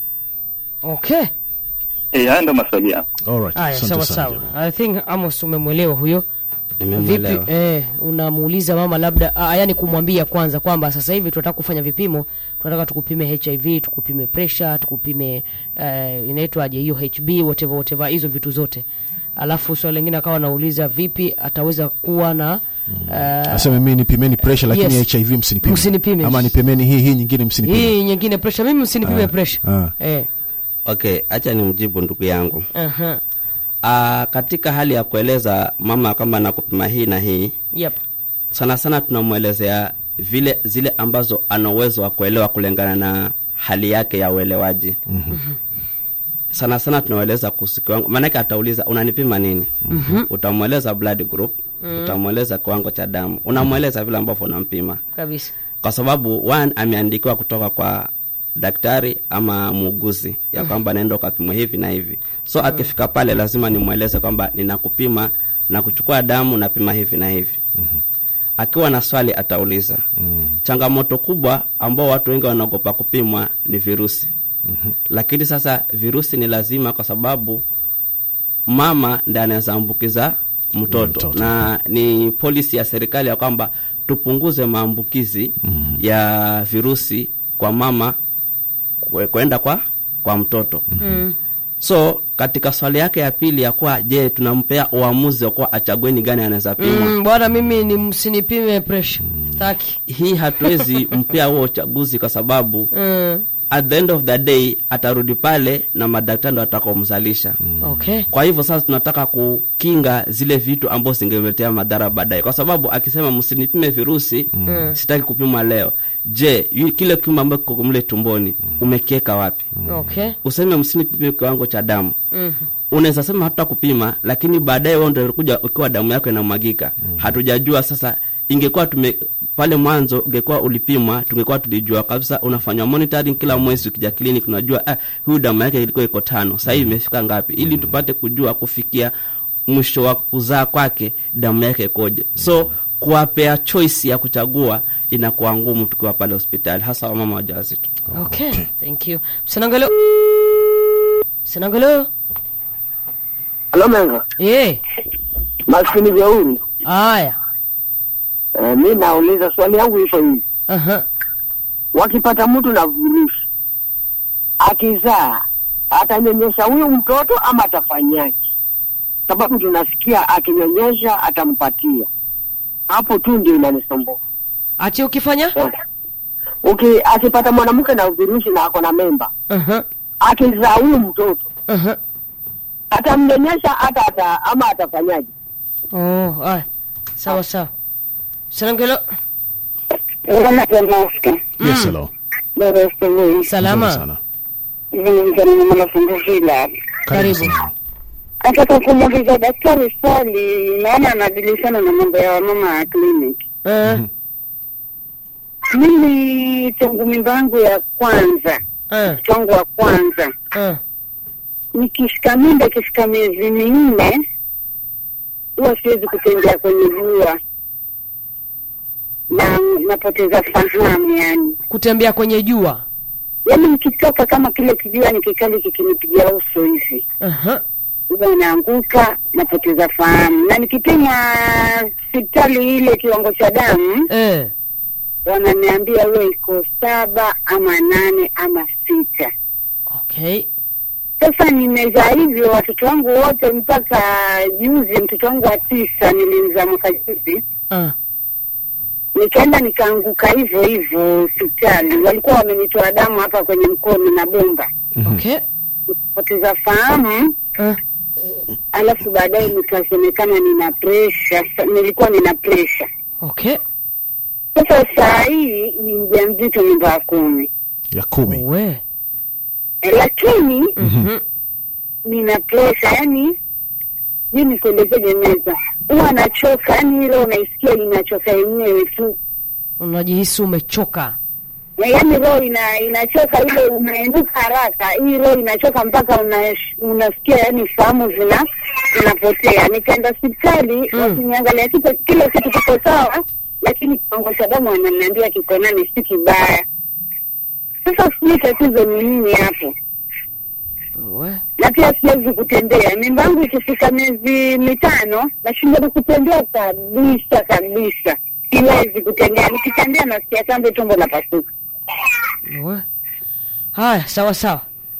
[SPEAKER 2] okay
[SPEAKER 5] Eh, haya ndio maswali yangu.
[SPEAKER 1] Alright,
[SPEAKER 2] haya
[SPEAKER 1] asante
[SPEAKER 2] sawa
[SPEAKER 1] sana.
[SPEAKER 2] sawa i think amos umemwelewa huyo
[SPEAKER 3] Nimemwelewa.
[SPEAKER 2] vipi eh, unamuuliza mama labda ah, yani kumwambia kwanza kwamba sasa hivi tunataka kufanya vipimo tunataka tukupime hiv tukupime pressure tukupime eh, inaitwaje hiyo hb whatever whatever hizo vitu zote alafu swali lingine akawa anauliza vipi ataweza kuwa na eh,
[SPEAKER 1] Aseme mimi nipimeni pressure lakini
[SPEAKER 2] Yes.
[SPEAKER 1] HIV msinipime.
[SPEAKER 2] Msinipime.
[SPEAKER 1] Ama nipimeni hii hii nyingine msinipime.
[SPEAKER 2] hii nyingine pressure mimi msinipime pressure
[SPEAKER 1] ah.
[SPEAKER 2] eh,
[SPEAKER 3] okay hacha nimjibu ndugu yangu
[SPEAKER 2] aha,
[SPEAKER 3] Aa, katika hali ya kueleza mama kama nakupima hii na hii
[SPEAKER 2] yep
[SPEAKER 3] sana sana tunamwelezea vile zile ambazo ana uwezo wa kuelewa kulingana na hali yake ya uelewaji mm-hmm. sana sana tunaeleza kuhusu kiwango maanake atauliza unanipima nini mm-hmm. utamweleza blood group mm-hmm. utamweleza kiwango cha damu unamweleza vile ambavyo unampima
[SPEAKER 2] kabisa
[SPEAKER 3] kwa sababu one ameandikiwa kutoka kwa daktari ama muuguzi ya kwamba naenda ukapimwa hivi na hivi so akifika pale lazima nimweleze kwamba ninakupima na kuchukua damu napima hivi na hivi mm-hmm. akiwa na swali atauliza mm-hmm. changamoto kubwa ambao watu wengi wanaogopa kupimwa ni virusi mm-hmm. lakini sasa virusi ni lazima kwa sababu mama ndi anaweza ambukiza mtoto,
[SPEAKER 1] Mtoto.
[SPEAKER 3] na ni polisi ya serikali ya kwamba tupunguze maambukizi mm. ya virusi kwa mama kwe- kwenda kwa kwa mtoto mm. so katika swali yake ya pili ya kuwa je tunampea uamuzi wa kuwa achague ni gani anaweza pimwa
[SPEAKER 2] mm, bwana mimi ni msinipime pressure taki
[SPEAKER 3] hii hatuwezi mpea huo uchaguzi kwa sababu
[SPEAKER 2] mm,
[SPEAKER 3] at the end of the day atarudi pale na madaktari ndo atakaomzalisha mm.
[SPEAKER 2] okay
[SPEAKER 3] kwa hivyo sasa tunataka kukinga zile vitu ambazo zingemletea madhara baadaye kwa sababu akisema msinipime virusi mm. sitaki kupima leo je yu- kile kiuma ambacho kiko mle tumboni umekieka wapi
[SPEAKER 2] okay
[SPEAKER 3] useme msinipime kiwango cha damu mm-hmm. unaweza sema hatuta kupima lakini baadaye wewe ndio kuja ukiwa damu yako inamwagika mm-hmm. hatujajua sasa ingekuwa tume pale mwanzo ungekuwa ulipimwa tungekuwa tulijua kabisa unafanywa monitoring kila mwezi ukija clinic unajua ah, huyu damu yake ilikuwa iko tano sahii imefika ngapi ili tupate kujua kufikia mwisho wa kuzaa kwake damu yake ikoje so kuwapea choice ya kuchagua inakuwa ngumu tukiwa pale hospitali hasa wamama wajawazito
[SPEAKER 2] okay thank you msinangalo msinangalo
[SPEAKER 6] Halo Menga,
[SPEAKER 2] ye
[SPEAKER 6] maskini jeuri.
[SPEAKER 2] haya
[SPEAKER 6] Eh, mi nauliza swali yangu hizo hivi,
[SPEAKER 2] aha
[SPEAKER 6] wakipata mtu na virusi akizaa, atanyonyesha huyu mtoto ama atafanyaje? Sababu tunasikia akinyonyesha atampatia. Hapo tu ndio inanisumbua.
[SPEAKER 2] ati ukifanya
[SPEAKER 6] Eh. Uki akipata mwanamke na virusi na ako na memba,
[SPEAKER 2] aha
[SPEAKER 6] akizaa huyu mtoto
[SPEAKER 2] aha
[SPEAKER 6] atamnyonyesha hata ata, ama atafanyaje?
[SPEAKER 2] oh haya sawa sawa msinangalo
[SPEAKER 1] Yes, hello.
[SPEAKER 2] salama
[SPEAKER 1] Nzuri sana.
[SPEAKER 2] Karibu.
[SPEAKER 1] sana.
[SPEAKER 7] Nataka kumuuliza daktari swali, naona anadilishana na mambo ya wamama ya kliniki.
[SPEAKER 2] Eh,
[SPEAKER 7] Mimi tangu mimba yangu ya kwanza,
[SPEAKER 2] eh,
[SPEAKER 7] mtoto wangu wa kwanza,
[SPEAKER 2] eh.
[SPEAKER 7] nikishika mimba ikifika miezi minne, huwa siwezi kutembea kwenye jua na napoteza fahamu yani
[SPEAKER 2] kutembea kwenye jua
[SPEAKER 7] yaani nikitoka kama kile kijua ni kikali kikinipiga uso hivi
[SPEAKER 2] Aha.
[SPEAKER 7] huwa naanguka napoteza fahamu na nikipima hospitali ile kiwango cha damu
[SPEAKER 2] Eh.
[SPEAKER 7] wananiambia huwa iko saba ama nane ama sita
[SPEAKER 2] okay
[SPEAKER 7] sasa nimezaa hivyo watoto wangu wote mpaka juzi mtoto wangu wa tisa nilimzaa mwaka juzi
[SPEAKER 2] Ah.
[SPEAKER 7] nikaenda nikaanguka hivyo hivyo hospitali walikuwa wamenitoa damu hapa kwenye mkono na bomba
[SPEAKER 2] okay
[SPEAKER 7] poteza fahamu
[SPEAKER 2] Ah.
[SPEAKER 7] alafu baadaye nikasemekana nina presha nilikuwa nina presha
[SPEAKER 2] okay
[SPEAKER 7] sasa saa hii ni mjamzito nyumba ya kumi
[SPEAKER 1] ya kumi
[SPEAKER 2] we
[SPEAKER 7] e, lakini
[SPEAKER 2] Mhm.
[SPEAKER 7] nina presha yani sijui nikuelezeje meza huwa anachoka yani hilo unaisikia inachoka yenyewe tu
[SPEAKER 2] unajihisi umechoka
[SPEAKER 7] Na yaani roho ina inachoka ile unainuka haraka hii roho inachoka mpaka una, unasikia yani fahamu zina zinapotea nikaenda hospitali
[SPEAKER 2] Mm.
[SPEAKER 7] wakiniangalia kitu kila kitu kiko sawa lakini kiwango cha damu wananiambia kiko nane si kibaya sasa sijui tatizo ni nini hapo
[SPEAKER 2] we
[SPEAKER 7] na pia siwezi kutembea mimba yangu ikifika miezi mitano nashindwa kutembea kabisa kabisa siwezi kutembea nikitembea nasikia kambe tumbo napasuka
[SPEAKER 2] we haya sawa sawa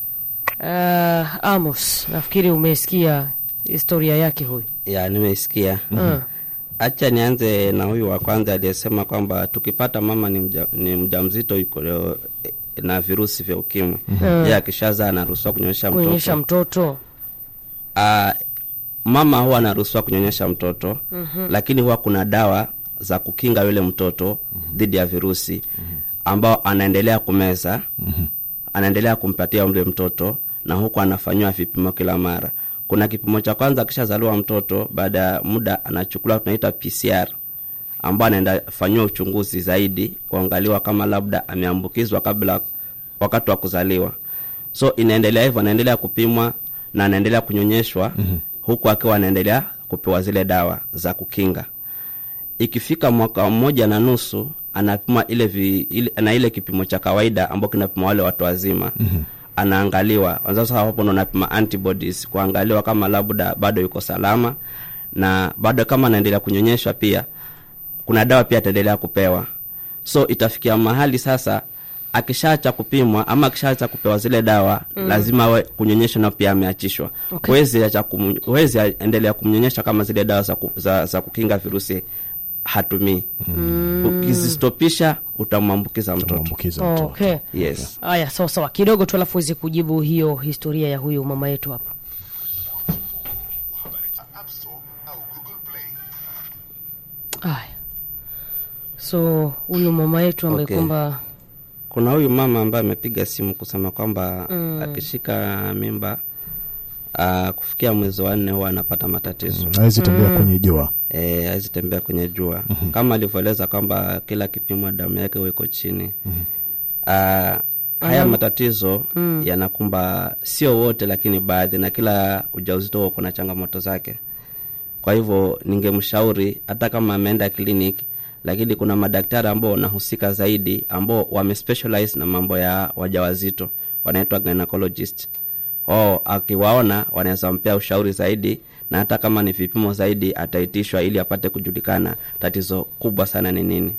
[SPEAKER 2] uh, amos nafikiri umesikia historia yake huyu
[SPEAKER 3] ya nimeisikia
[SPEAKER 2] Mm.
[SPEAKER 3] hacha nianze na huyu wa kwanza aliyesema kwamba tukipata mama ni, mja, ni mjamzito yuko leo, eh, na virusi vya ukimwi
[SPEAKER 2] Mm.
[SPEAKER 3] ye akishazaa anaruhusiwa kunyonyesha
[SPEAKER 2] kuonyesha
[SPEAKER 3] mtoto
[SPEAKER 2] mtoto
[SPEAKER 3] Ah, mama huwa anaruhusiwa kunyonyesha mtoto mm-hmm. lakini huwa kuna dawa za kukinga yule mtoto dhidi ya virusi ambao anaendelea kumeza mm-hmm. anaendelea kumpatia yule mtoto na huku anafanyiwa vipimo kila mara kuna kipimo cha kwanza akishazaliwa mtoto baada ya muda anachukuliwa tunaita pcr ambao anaenda fanyiwa uchunguzi zaidi kuangaliwa kama labda ameambukizwa kabla wakati wa kuzaliwa so inaendelea hivyo anaendelea kupimwa na anaendelea kunyonyeshwa mm-hmm. huku akiwa anaendelea kupewa zile dawa za kukinga ikifika mwaka mmoja na nusu anapima ile, vi, ile na ile kipimo cha kawaida ambao kinapima wale watu wazima mm-hmm. anaangaliwa sasa hapo ndo anapima antibodies kuangaliwa kama labda bado yuko salama na bado kama anaendelea kunyonyeshwa pia kuna dawa pia ataendelea kupewa so itafikia mahali sasa akishaacha kupimwa ama akishaacha kupewa zile dawa mm. lazima awe kunyonyesha nao pia ameachishwa
[SPEAKER 2] Okay.
[SPEAKER 3] huwezi acha kum, huwezi endelea kumnyonyesha kama zile dawa za, ku, za, za kukinga virusi hatumii mm. ukizistopisha utamwambukiza mtoto
[SPEAKER 1] Tutamwambukiza mtoto.
[SPEAKER 2] okay
[SPEAKER 3] yes
[SPEAKER 2] haya sawa sawa kidogo tu alafu uweze kujibu hiyo historia ya huyu mama yetu hapa haya so huyu mama yetu ambaye
[SPEAKER 3] Okay.
[SPEAKER 2] kwamba
[SPEAKER 3] kuna huyu mama ambaye amepiga simu kusema kwamba mm. akishika mimba uh, kufikia mwezi wa nne huwa anapata matatizo
[SPEAKER 1] hawezi tembea kwenye jua
[SPEAKER 3] Eh, hawezi tembea kwenye jua mm-hmm. kama alivyoeleza kwamba kila kipimo damu yake huwa iko chini mm-hmm. uh, haya matatizo mm. yanakumba sio wote lakini baadhi na kila ujauzito huo kuna changamoto zake kwa hivyo ningemshauri hata kama ameenda clinic lakini kuna madaktari ambao wanahusika zaidi ambao wamespecialize na mambo ya wajawazito wanaitwa gynecologist oh, akiwaona wanaweza mpea ushauri zaidi na hata kama ni vipimo zaidi ataitishwa ili apate kujulikana tatizo kubwa sana ni nini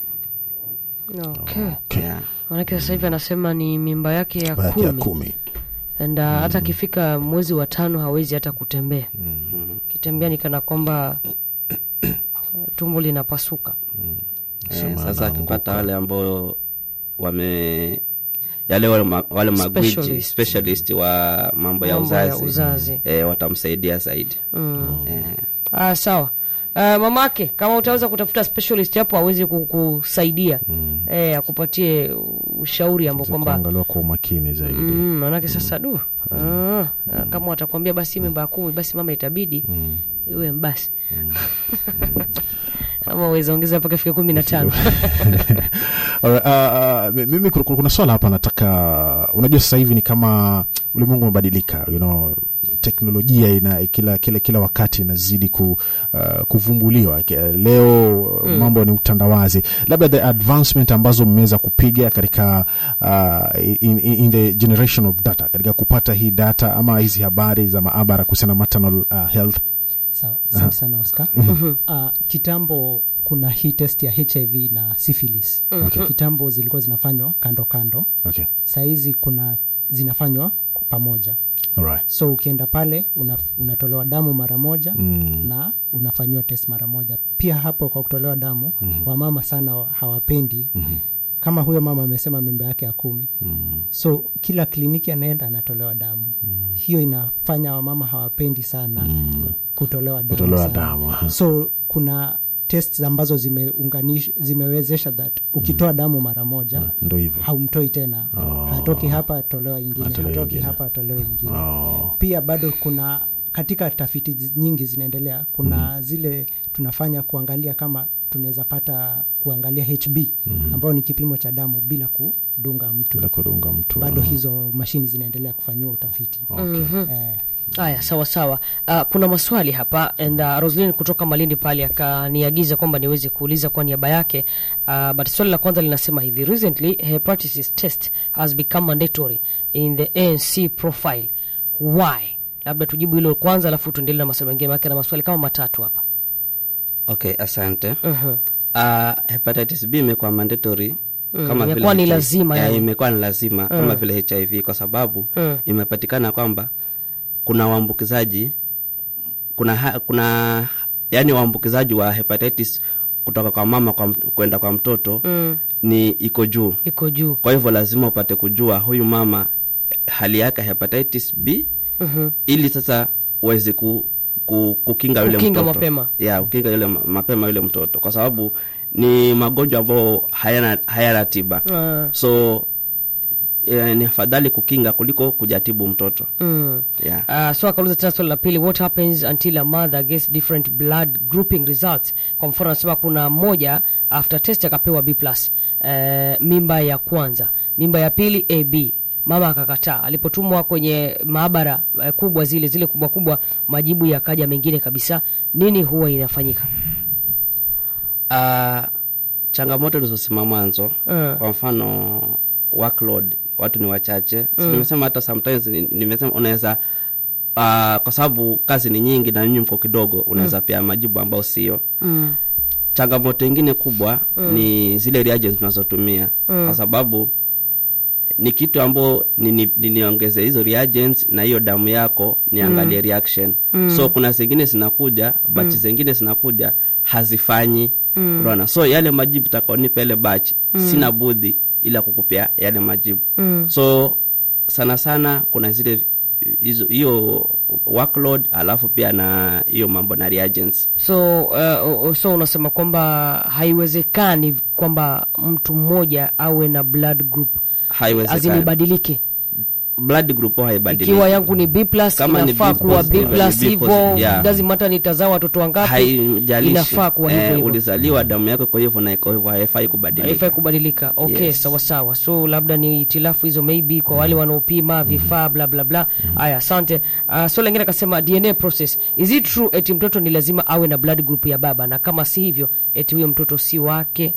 [SPEAKER 2] okay.
[SPEAKER 1] Okay.
[SPEAKER 3] yeah.
[SPEAKER 2] manake sasa hivi anasema ni mimba yake ya
[SPEAKER 1] Baada ya
[SPEAKER 2] kumi
[SPEAKER 1] kumi
[SPEAKER 2] and uh, hata akifika mwezi wa tano hawezi hata kutembea kitembea ni kana kwamba uh, tumbo linapasuka
[SPEAKER 3] Eh,
[SPEAKER 1] Sema
[SPEAKER 3] sasa
[SPEAKER 1] anaanguka.
[SPEAKER 3] akipata wale ambao wame yale wale, ma, wale magwiji
[SPEAKER 2] Specialist.
[SPEAKER 3] specialist wa mambo ya
[SPEAKER 2] Mambo ya
[SPEAKER 3] uzazi,
[SPEAKER 2] uzazi.
[SPEAKER 3] Eh, watamsaidia zaidi eh,
[SPEAKER 2] ah, sawa Uh, mamake kama utaweza kutafuta specialist hapo awezi kukusaidia eh, akupatie ushauri ambao
[SPEAKER 1] Za
[SPEAKER 2] kwamba
[SPEAKER 1] kuangaliwa kwa umakini zaidi
[SPEAKER 2] Mm, manake sasa du ah, kama watakwambia basi mimba ya kumi basi mama itabidi iwe mbasi ama uweza ongeza mpaka fika kumi na tano
[SPEAKER 1] Alright, uh, uh, mi- mimi kuna- kuna swala hapa nataka unajua sasa hivi ni kama ulimwengu umebadilika you know, teknolojia ina kila, kila, kila wakati inazidi ku, uh, kuvumbuliwa Ke- leo mm. mambo ni utandawazi labda the advancement ambazo mmeweza kupiga katika uh, in, in, in the generation of data katika kupata hii data ama hizi habari za maabara kuhusiana na maternal uh, health
[SPEAKER 4] sawa asante sana oscar uh, kitambo kuna hii test ya hiv na syphilis
[SPEAKER 1] Okay.
[SPEAKER 4] kitambo zilikuwa zinafanywa kando kando
[SPEAKER 1] okay.
[SPEAKER 4] sahizi kuna zinafanywa pamoja
[SPEAKER 1] Alright.
[SPEAKER 4] so ukienda pale una, unatolewa damu mara moja
[SPEAKER 1] Mm.
[SPEAKER 4] na unafanyiwa test mara moja pia hapo kwa kutolewa damu mm-hmm. wamama sana hawapendi mm-hmm. kama huyo mama amesema mimba yake ya kumi mm-hmm. so kila kliniki anaenda anatolewa damu mm-hmm. hiyo inafanya wamama hawapendi sana mm-hmm. kutolewa damu,
[SPEAKER 1] Kutolewa
[SPEAKER 4] sana.
[SPEAKER 1] damu, aha.
[SPEAKER 4] so kuna test ambazo zimeunganish zimewezesha that ukitoa damu mara moja
[SPEAKER 1] ndo hivyo
[SPEAKER 4] haumtoi tena
[SPEAKER 1] Oh.
[SPEAKER 4] hatoki hapa atolewa ingine
[SPEAKER 1] Atolewe
[SPEAKER 4] hatoki
[SPEAKER 1] ingine.
[SPEAKER 4] hapa atolewe ingine
[SPEAKER 1] Oh.
[SPEAKER 4] pia bado kuna katika tafiti zi- nyingi zinaendelea kuna zile tunafanya kuangalia kama tunaweza pata kuangalia hb ambayo ni kipimo cha damu bila kudunga mtu
[SPEAKER 1] bila kudunga mtu
[SPEAKER 4] bado
[SPEAKER 1] Ah,
[SPEAKER 4] hizo mashini zinaendelea kufanyiwa utafiti
[SPEAKER 1] okay.
[SPEAKER 4] eh,
[SPEAKER 2] Haya, sawa sawa. Uh, kuna maswali hapa and uh, Roslyn kutoka Malindi pale akaniagiza kwamba niweze kuuliza kwa niaba yake. Uh, but swali la kwanza linasema hivi, recently hepatitis test has become mandatory in the ANC profile. Why? Labda tujibu hilo kwanza, alafu tuendelee na maswali mengine, maana na maswali kama matatu hapa.
[SPEAKER 3] okay asante uh, hepatitis b imekuwa mandatory kama vile
[SPEAKER 2] imekuwa ni
[SPEAKER 3] HIV
[SPEAKER 2] lazima,
[SPEAKER 3] Eh,
[SPEAKER 2] yani.
[SPEAKER 3] imekuwa ni lazima kama vile hiv kwa sababu imepatikana kwamba kuna waambukizaji kuna ha, kuna yani waambukizaji wa hepatitis kutoka kwa mama kwa, mt- kwenda kwa mtoto ni iko juu
[SPEAKER 2] Iko juu.
[SPEAKER 3] kwa hivyo lazima upate kujua huyu mama hali yake ya hepatitis b ili sasa uweze ku, ku, kukinga yule
[SPEAKER 2] Kukinga
[SPEAKER 3] mtoto
[SPEAKER 2] mapema.
[SPEAKER 3] ya kukinga yule ma- mapema yule mtoto kwa sababu ni magonjwa ambayo hayana, hayana tiba
[SPEAKER 2] Ah.
[SPEAKER 3] so eh, ni afadhali kukinga kuliko kujatibu mtoto
[SPEAKER 2] Mm.
[SPEAKER 3] yeah.
[SPEAKER 2] Uh, so akauliza tena swali la pili, what happens until a mother gets different blood grouping results? Kwa mfano anasema kuna mmoja after test akapewa B plus uh, mimba ya kwanza, mimba ya pili AB, mama akakataa. Alipotumwa kwenye maabara uh, kubwa zile zile kubwa kubwa, majibu yakaja mengine kabisa. Nini huwa inafanyika?
[SPEAKER 3] Uh, changamoto nilizosema mwanzo
[SPEAKER 2] Mm.
[SPEAKER 3] kwa mfano workload watu ni wachache si nimesema hata sometimes ni- nimesema unaweza uh, kwa sababu kazi ni nyingi na nyinyi mko kidogo unaweza pia majibu ambayo sio
[SPEAKER 2] Mm.
[SPEAKER 3] changamoto ingine kubwa ni zile reagents tunazotumia kwa sababu ni kitu ambao ni- ni- ni- niongeze hizo reagents na hiyo damu yako niangalie reaction so kuna zingine zinakuja bachi zingine zinakuja hazifanyi unaona so yale majibu takaonipa ile bachi sina budhi ila kukupea yale majibu so sana sana kuna zile hizo hiyo workload alafu pia na hiyo mambo na reagents
[SPEAKER 2] So uh, so unasema kwamba haiwezekani kwamba mtu mmoja awe na blood group
[SPEAKER 3] Haiwezekani.
[SPEAKER 2] azimibadilike
[SPEAKER 3] blood group huwa haibadiliki
[SPEAKER 2] ikiwa yangu ni B plus
[SPEAKER 3] Kama ni
[SPEAKER 2] inafaa
[SPEAKER 3] B
[SPEAKER 2] kuwa B
[SPEAKER 3] positive,
[SPEAKER 2] plus
[SPEAKER 3] ni B
[SPEAKER 2] hivyo
[SPEAKER 3] positive, yeah.
[SPEAKER 2] doesn't matter nitazaa watoto wangapi
[SPEAKER 3] haijalishi
[SPEAKER 2] inafaa kuwa hivyo
[SPEAKER 3] eh,
[SPEAKER 2] hivyo
[SPEAKER 3] ulizaliwa damu yako kwa hivyo na iko hivyo haifai kubadilika
[SPEAKER 2] haifai kubadilika okay
[SPEAKER 3] Yes.
[SPEAKER 2] sawa sawa so labda ni itilafu hizo maybe kwa wale wanaopima vifaa bla bla bla haya asante uh, so lengine akasema dna process is it true eti mtoto ni lazima awe na blood group ya baba na kama si hivyo eti huyo mtoto si wake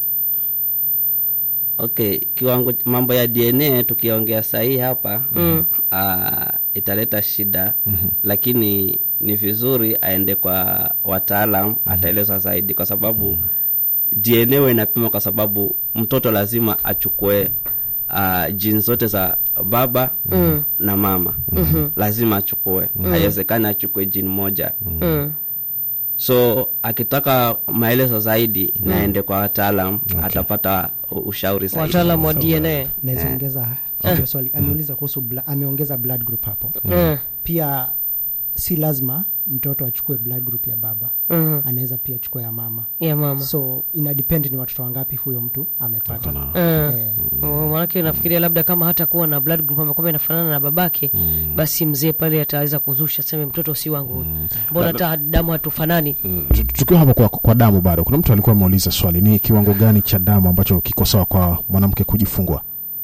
[SPEAKER 3] okay kiwango mambo ya dna tukiongea sahii hapa mm. italeta shida mm-hmm. lakini ni vizuri aende kwa wataalam mm-hmm. ataelezwa zaidi kwa sababu mm-hmm. dna huwa inapima kwa sababu mtoto lazima achukue uh, jini zote za baba mm. na mama mm-hmm. lazima achukue mm. haiwezekani achukue jini moja
[SPEAKER 2] mm.
[SPEAKER 3] so akitaka maelezo zaidi naende kwa wataalam atapata u- ushauri zaidi
[SPEAKER 2] wataalam wa dna
[SPEAKER 4] naweza ongeza hiyo swali ameuliza kuhusu bla, ameongeza blood group hapo
[SPEAKER 2] mm.
[SPEAKER 4] pia si lazima mtoto achukue blood group ya baba
[SPEAKER 2] mm.
[SPEAKER 4] anaweza pia chukua ya mama
[SPEAKER 2] ya mama
[SPEAKER 4] so ina depend ni watoto wangapi huyo mtu amepata
[SPEAKER 2] Mm.
[SPEAKER 4] eh,
[SPEAKER 2] Oh, Maanake nafikiria labda kama hata kuwa na blood group ambayo kwamba inafanana na babake basi mzee pale ataweza kuzusha seme mtoto si wangu mbona hata damu hatufanani
[SPEAKER 1] Tu- tukiwa hapo kwa, kwa damu bado kuna mtu alikuwa ameuliza swali ni kiwango gani cha damu ambacho kiko sawa kwa mwanamke kujifungua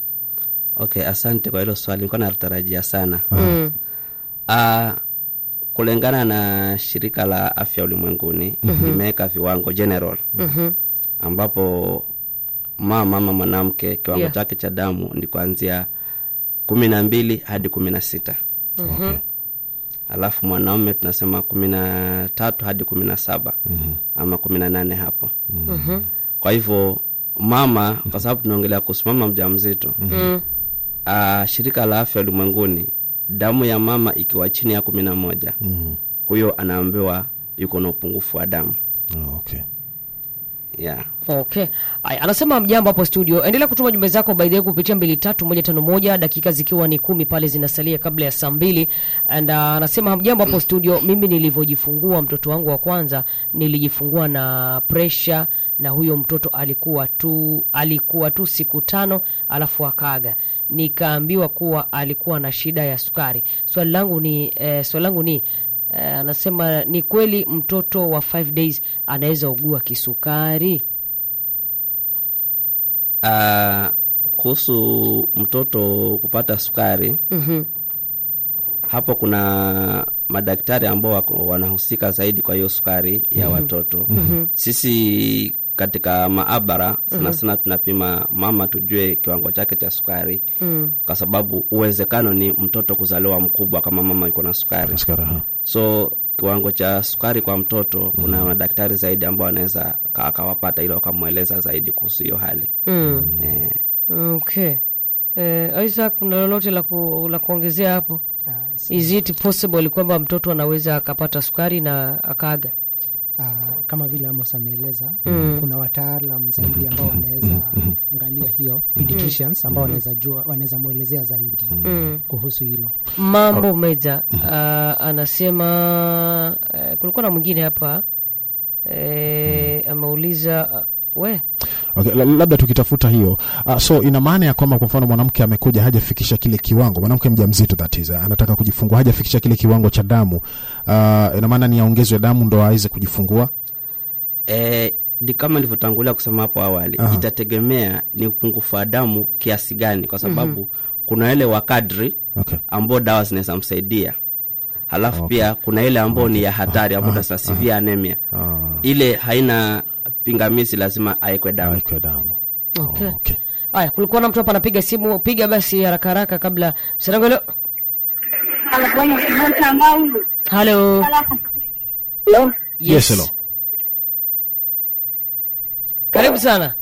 [SPEAKER 3] okay asante kwa hilo swali nilikuwa natarajia sana
[SPEAKER 2] mm.
[SPEAKER 3] uh, kulingana na shirika la afya ulimwenguni mm-hmm. limeweka viwango general
[SPEAKER 2] Mhm.
[SPEAKER 3] ambapo mama ama mwanamke kiwango
[SPEAKER 2] Yeah.
[SPEAKER 3] chake cha damu ni kuanzia kumi na mbili hadi kumi na sita
[SPEAKER 1] okay.
[SPEAKER 3] alafu mwanaume tunasema kumi na tatu hadi kumi na saba mm-hmm. ama kumi na nane hapo mm-hmm. kwa hivyo mama kwa sababu tunaongelea kuhusu mama mja mzito
[SPEAKER 2] Mm.
[SPEAKER 3] uh, shirika la afya ulimwenguni damu ya mama ikiwa chini ya kumi na moja
[SPEAKER 1] Mhm.
[SPEAKER 3] huyo anaambiwa yuko na upungufu wa damu
[SPEAKER 1] Oh, okay.
[SPEAKER 3] yeah.
[SPEAKER 2] okay Aya, anasema mjambo hapo studio endelea kutuma jumbe zako by the way kupitia mbili tatu moja tano moja dakika zikiwa ni kumi pale zinasalia kabla ya saa mbili and uh, anasema hamjambo hapo studio mimi nilivyojifungua mtoto wangu wa kwanza nilijifungua na presha na huyo mtoto alikuwa tu alikuwa tu siku tano alafu akaaga nikaambiwa kuwa alikuwa na shida ya sukari swali langu ni eh, swali langu ni Eh, anasema ni kweli mtoto wa 5 days anaweza ugua kisukari?
[SPEAKER 3] Uh, kuhusu mtoto kupata sukari
[SPEAKER 2] Mhm.
[SPEAKER 3] hapo kuna madaktari ambao wako- wanahusika zaidi kwa hiyo sukari ya watoto sisi katika maabara sana sana tunapima mama tujue kiwango chake cha sukari kwa sababu uwezekano ni mtoto kuzaliwa mkubwa kama mama yuko na sukari
[SPEAKER 1] Askari, aha.
[SPEAKER 3] so kiwango cha sukari kwa mtoto kuna madaktari zaidi ambao wanaweza ka- akawapata ili wakamweleza zaidi kuhusu hiyo hali
[SPEAKER 2] Mm.
[SPEAKER 3] eh.
[SPEAKER 2] Okay. Eh, Isaac, una lolote la, ku, la kuongezea hapo?
[SPEAKER 4] Ah, s-
[SPEAKER 2] Is it possible kwamba mtoto anaweza akapata sukari na akaaga?
[SPEAKER 4] ah, kama vile Amos ameeleza kuna wataalam zaidi ambao wanaweza angalia hiyo pediatricians ambao wanaweza jua wanaweza mwelezea zaidi kuhusu hilo.
[SPEAKER 2] Mambo Meja uh, anasema uh, kulikuwa na mwingine hapa uh, ameuliza uh, we
[SPEAKER 1] Okay, la- labda tukitafuta hiyo uh, so ina maana ya kwamba kwa mfano mwanamke amekuja hajafikisha kile kiwango, mwanamke mjamzito that is, anataka kujifungua hajafikisha kile kiwango cha damu uh, ina maana ni aongezwe damu ndo aweze kujifungua.
[SPEAKER 3] Eh, ni kama nilivyotangulia kusema hapo awali
[SPEAKER 1] Aha.
[SPEAKER 3] itategemea ni upungufu wa damu kiasi gani kwa sababu kuna ile wa kadri
[SPEAKER 1] Okay.
[SPEAKER 3] ambao dawa zinaweza msaidia halafu
[SPEAKER 1] Okay.
[SPEAKER 3] pia kuna ile ambao ni ya hatari ambao tunasema severe anemia
[SPEAKER 1] Ah.
[SPEAKER 3] ile haina pingamizi lazima aekwe damu
[SPEAKER 1] Awekwe damu.
[SPEAKER 2] Okay.
[SPEAKER 1] Oh, okay.
[SPEAKER 2] Aya, kulikuwa na mtu hapa anapiga simu, piga basi haraka haraka kabla msanangolo. Halo.
[SPEAKER 6] Hello?
[SPEAKER 1] Yes, hello.
[SPEAKER 2] Karibu sana.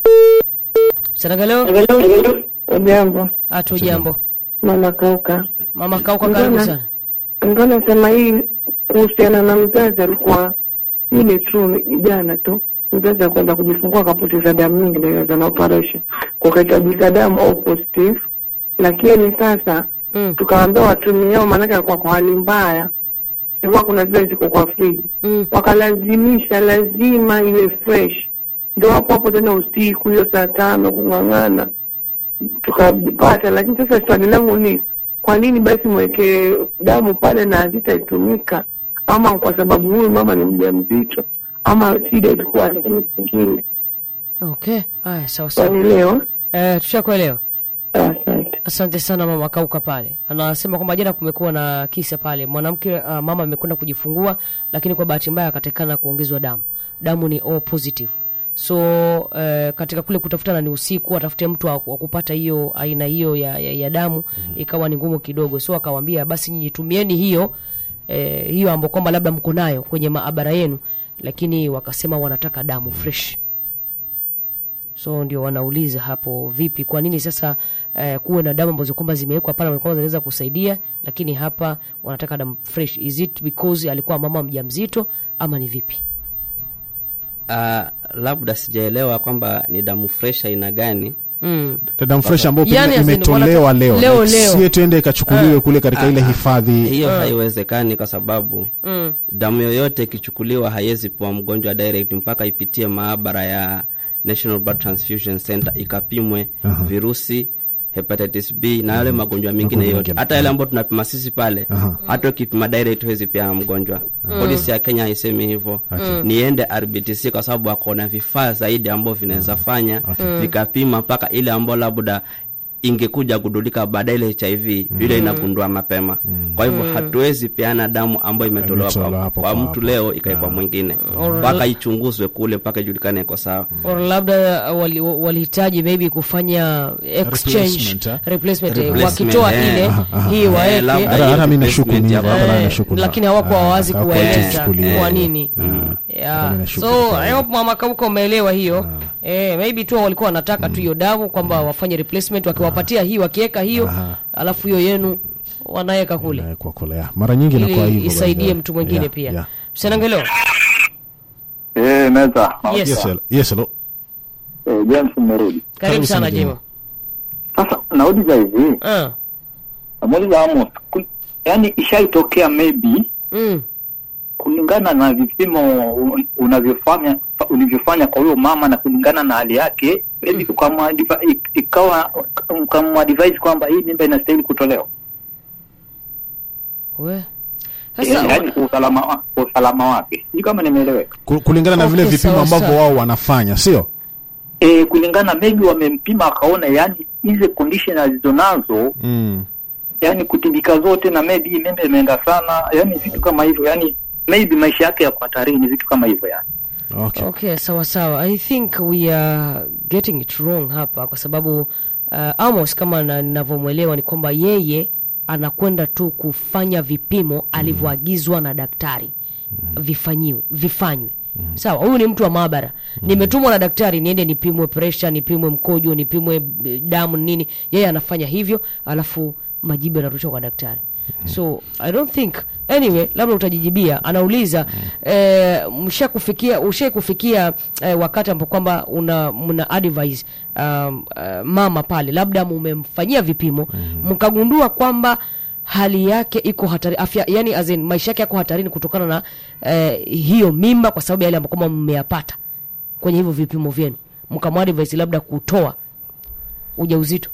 [SPEAKER 2] Msanangolo.
[SPEAKER 6] Ujambo,
[SPEAKER 2] Hatu jambo.
[SPEAKER 6] mama Kauka.
[SPEAKER 2] Mama Kauka karibu
[SPEAKER 6] Mbona-
[SPEAKER 2] sana.
[SPEAKER 6] Nilikuwa nasema hii kuhusiana na mzazi, alikuwa ile tu jana tu mzazi akwenda kujifungua akapoteza damu nyingi, ndio na operation kukahitajika damu au positive, lakini sasa
[SPEAKER 2] Mm.
[SPEAKER 6] tukaambia watumiao, maanake alikuwa kwa hali mbaya, sikuwa kuna zile ziko kwa friji
[SPEAKER 2] Mm.
[SPEAKER 6] wakalazimisha lazima iwe fresh, ndio hapo hapo tena usiku hiyo saa tano kung'ang'ana tukapata. Lakini sasa swali langu ni kwa nini basi mweke damu pale na hazitaitumika, ama kwa sababu huyu mama ni mjamzito, ama shida ilikuwa nini kingine?
[SPEAKER 2] Okay. Aya, sawa sawa.
[SPEAKER 6] Wanielewa?
[SPEAKER 2] Eh, tushakuelewa.
[SPEAKER 6] Asante.
[SPEAKER 2] Asante sana mama Kauka pale. Anasema kwamba jana kumekuwa na kisa pale, mwanamke uh, mama amekwenda kujifungua, lakini kwa bahati mbaya akatekana kuongezwa damu. Damu ni O positive. So uh, katika kule kutafutana ni usiku, atafute mtu wa wa kupata hiyo aina hiyo ya, ya, ya damu ikawa ni ngumu kidogo, so akawambia basi nyinyi tumieni hiyo eh, hiyo ambayo kwamba labda mko nayo kwenye maabara yenu, lakini wakasema wanataka damu fresh so ndio wanauliza hapo vipi kwa nini sasa eh, kuwe na damu ambazo kwamba zimewekwa pale ambazo kwamba zinaweza kusaidia lakini hapa wanataka damu fresh is it because alikuwa mama mjamzito ama ni vipi
[SPEAKER 3] uh, labda sijaelewa kwamba ni damu fresh aina gani
[SPEAKER 2] mm.
[SPEAKER 1] damu fresh ambayo
[SPEAKER 2] Yani
[SPEAKER 1] pengine
[SPEAKER 2] as in
[SPEAKER 1] imetolewa
[SPEAKER 2] wanata-
[SPEAKER 1] leo,
[SPEAKER 2] leo,
[SPEAKER 1] Like,
[SPEAKER 2] leo.
[SPEAKER 1] sie tuende ikachukuliwe kule katika ile
[SPEAKER 3] Ah,
[SPEAKER 1] hifadhi
[SPEAKER 3] hiyo haiwezekani kwa sababu
[SPEAKER 2] Mm.
[SPEAKER 3] damu yoyote ikichukuliwa haiwezi pewa mgonjwa direct mpaka ipitie maabara ya National Blood Transfusion Center ikapimwe
[SPEAKER 1] Aha.
[SPEAKER 3] virusi hepatitis B na yale magonjwa mengine
[SPEAKER 1] Magonjwa
[SPEAKER 3] yote
[SPEAKER 1] mengine.
[SPEAKER 3] hata yale ambayo tunapima sisi pale
[SPEAKER 1] Aha.
[SPEAKER 3] hata ukipima direct huwezi pia mgonjwa polisi ya Kenya haisemi hivyo niende RBTC kwa sababu wako na vifaa zaidi ambavyo vinaweza fanya vikapima mpaka ile ambayo labda ingekuja kudulika baadaye ile HIV ile inagundua mapema. Kwa hivyo hatuwezi peana damu ambayo imetolewa
[SPEAKER 1] Imetolewa
[SPEAKER 3] kwa,
[SPEAKER 1] hapo
[SPEAKER 3] kwa
[SPEAKER 1] kwa
[SPEAKER 3] mtu
[SPEAKER 1] hapo.
[SPEAKER 3] leo ikaekwa mwingine mpaka ichunguzwe kule mpaka ijulikane iko sawa.
[SPEAKER 2] or labda wali- walihitaji maybe kufanya exchange
[SPEAKER 1] Replacement, eh?
[SPEAKER 2] replacement, eh,
[SPEAKER 3] Replacement,
[SPEAKER 2] wakitoa
[SPEAKER 3] eh.
[SPEAKER 2] ile
[SPEAKER 1] Aha, aha.
[SPEAKER 2] hii
[SPEAKER 3] Eh,
[SPEAKER 2] waeke
[SPEAKER 3] labda
[SPEAKER 1] hata hata mi nashuku
[SPEAKER 3] replacement
[SPEAKER 1] ni
[SPEAKER 3] ya
[SPEAKER 1] hivyo, hata
[SPEAKER 3] baba.
[SPEAKER 1] mi
[SPEAKER 2] Eh,
[SPEAKER 1] nashuku na-
[SPEAKER 2] lakini hawakuwa
[SPEAKER 1] Ah,
[SPEAKER 2] wazi
[SPEAKER 1] hawakuwa
[SPEAKER 2] kuwaeleza
[SPEAKER 1] wakichukulia.
[SPEAKER 2] kwa nini
[SPEAKER 1] Ah.
[SPEAKER 2] Yeah.
[SPEAKER 1] Kama inashuka
[SPEAKER 2] so
[SPEAKER 1] kwa
[SPEAKER 2] I hope mama Kauka umeelewa hiyo eh, maybe tu walikuwa wanataka tu hiyo damu kwamba wafanye replacement wakiwapatia hii wakiweka hiyo
[SPEAKER 1] Aha.
[SPEAKER 2] alafu hiyo yenu wanaweka kule
[SPEAKER 1] Eh, kwa kolea mara nyingi inakuwa
[SPEAKER 2] ili
[SPEAKER 1] hivyo by the
[SPEAKER 2] isaidie
[SPEAKER 1] way.
[SPEAKER 2] mtu mwingine
[SPEAKER 1] Yeah,
[SPEAKER 2] pia
[SPEAKER 1] yeah.
[SPEAKER 2] msenangelo
[SPEAKER 5] Eh, meza.
[SPEAKER 2] Yes.
[SPEAKER 1] Yes, hello. Yes, hello.
[SPEAKER 5] Eh, James mmerudi.
[SPEAKER 2] karibu sana
[SPEAKER 1] Jimo.
[SPEAKER 2] Jimo
[SPEAKER 5] Sasa nauliza hivi,
[SPEAKER 2] Ah,
[SPEAKER 5] namuuliza Amos, ku- yaani ishaitokea maybe
[SPEAKER 2] mm,
[SPEAKER 5] kulingana na vipimo un- unavyofanya ulivyofanya kwa huyo mama na kulingana na hali yake maybe ukamwadvi- ik- ikawa ukamadvise kwamba hii mimba inastahili kutolewa.
[SPEAKER 2] we
[SPEAKER 5] Eh,
[SPEAKER 2] Sasa
[SPEAKER 5] yaani kwa usalama wa- kwa usalama wake sijui kama nimeeleweka
[SPEAKER 1] Ku- kulingana na vile
[SPEAKER 2] Okay,
[SPEAKER 1] vipimo
[SPEAKER 2] sawa,
[SPEAKER 1] ambavyo
[SPEAKER 2] sawa.
[SPEAKER 1] wao wanafanya sio
[SPEAKER 5] e, kulingana maybe wamempima akaona yani hizi condition alizonazo
[SPEAKER 1] mm.
[SPEAKER 5] yani kutibika zote na maybe hii membe imeenda sana yani vitu kama hivyo yani maybe maisha yake yako hatarini vitu kama hivyo yani
[SPEAKER 1] okay.
[SPEAKER 2] okay sawa sawa i think we are getting it wrong hapa kwa sababu uh, amos kama na- ninavyomwelewa ni kwamba yeye anakwenda tu kufanya vipimo alivyoagizwa na daktari vifanyiwe vifanywe sawa huyu ni mtu wa maabara nimetumwa na daktari niende nipimwe presha nipimwe mkojo nipimwe eh, damu nini yeye anafanya hivyo alafu majibu yanarushwa kwa daktari so i don't think anyway labda utajijibia anauliza eh, msha kufikia ushai kufikia eh, wakati ambapo kwamba una mna advise um, uh, mama pale labda mumemfanyia vipimo mkagundua kwamba hali yake iko hatari afya yani as in, maisha yake yako hatarini kutokana na eh, hiyo mimba kwa sababu ya yale ambayo kwamba mmeyapata kwenye hivyo vipimo vyenu mkamwadvise labda kutoa ujauzito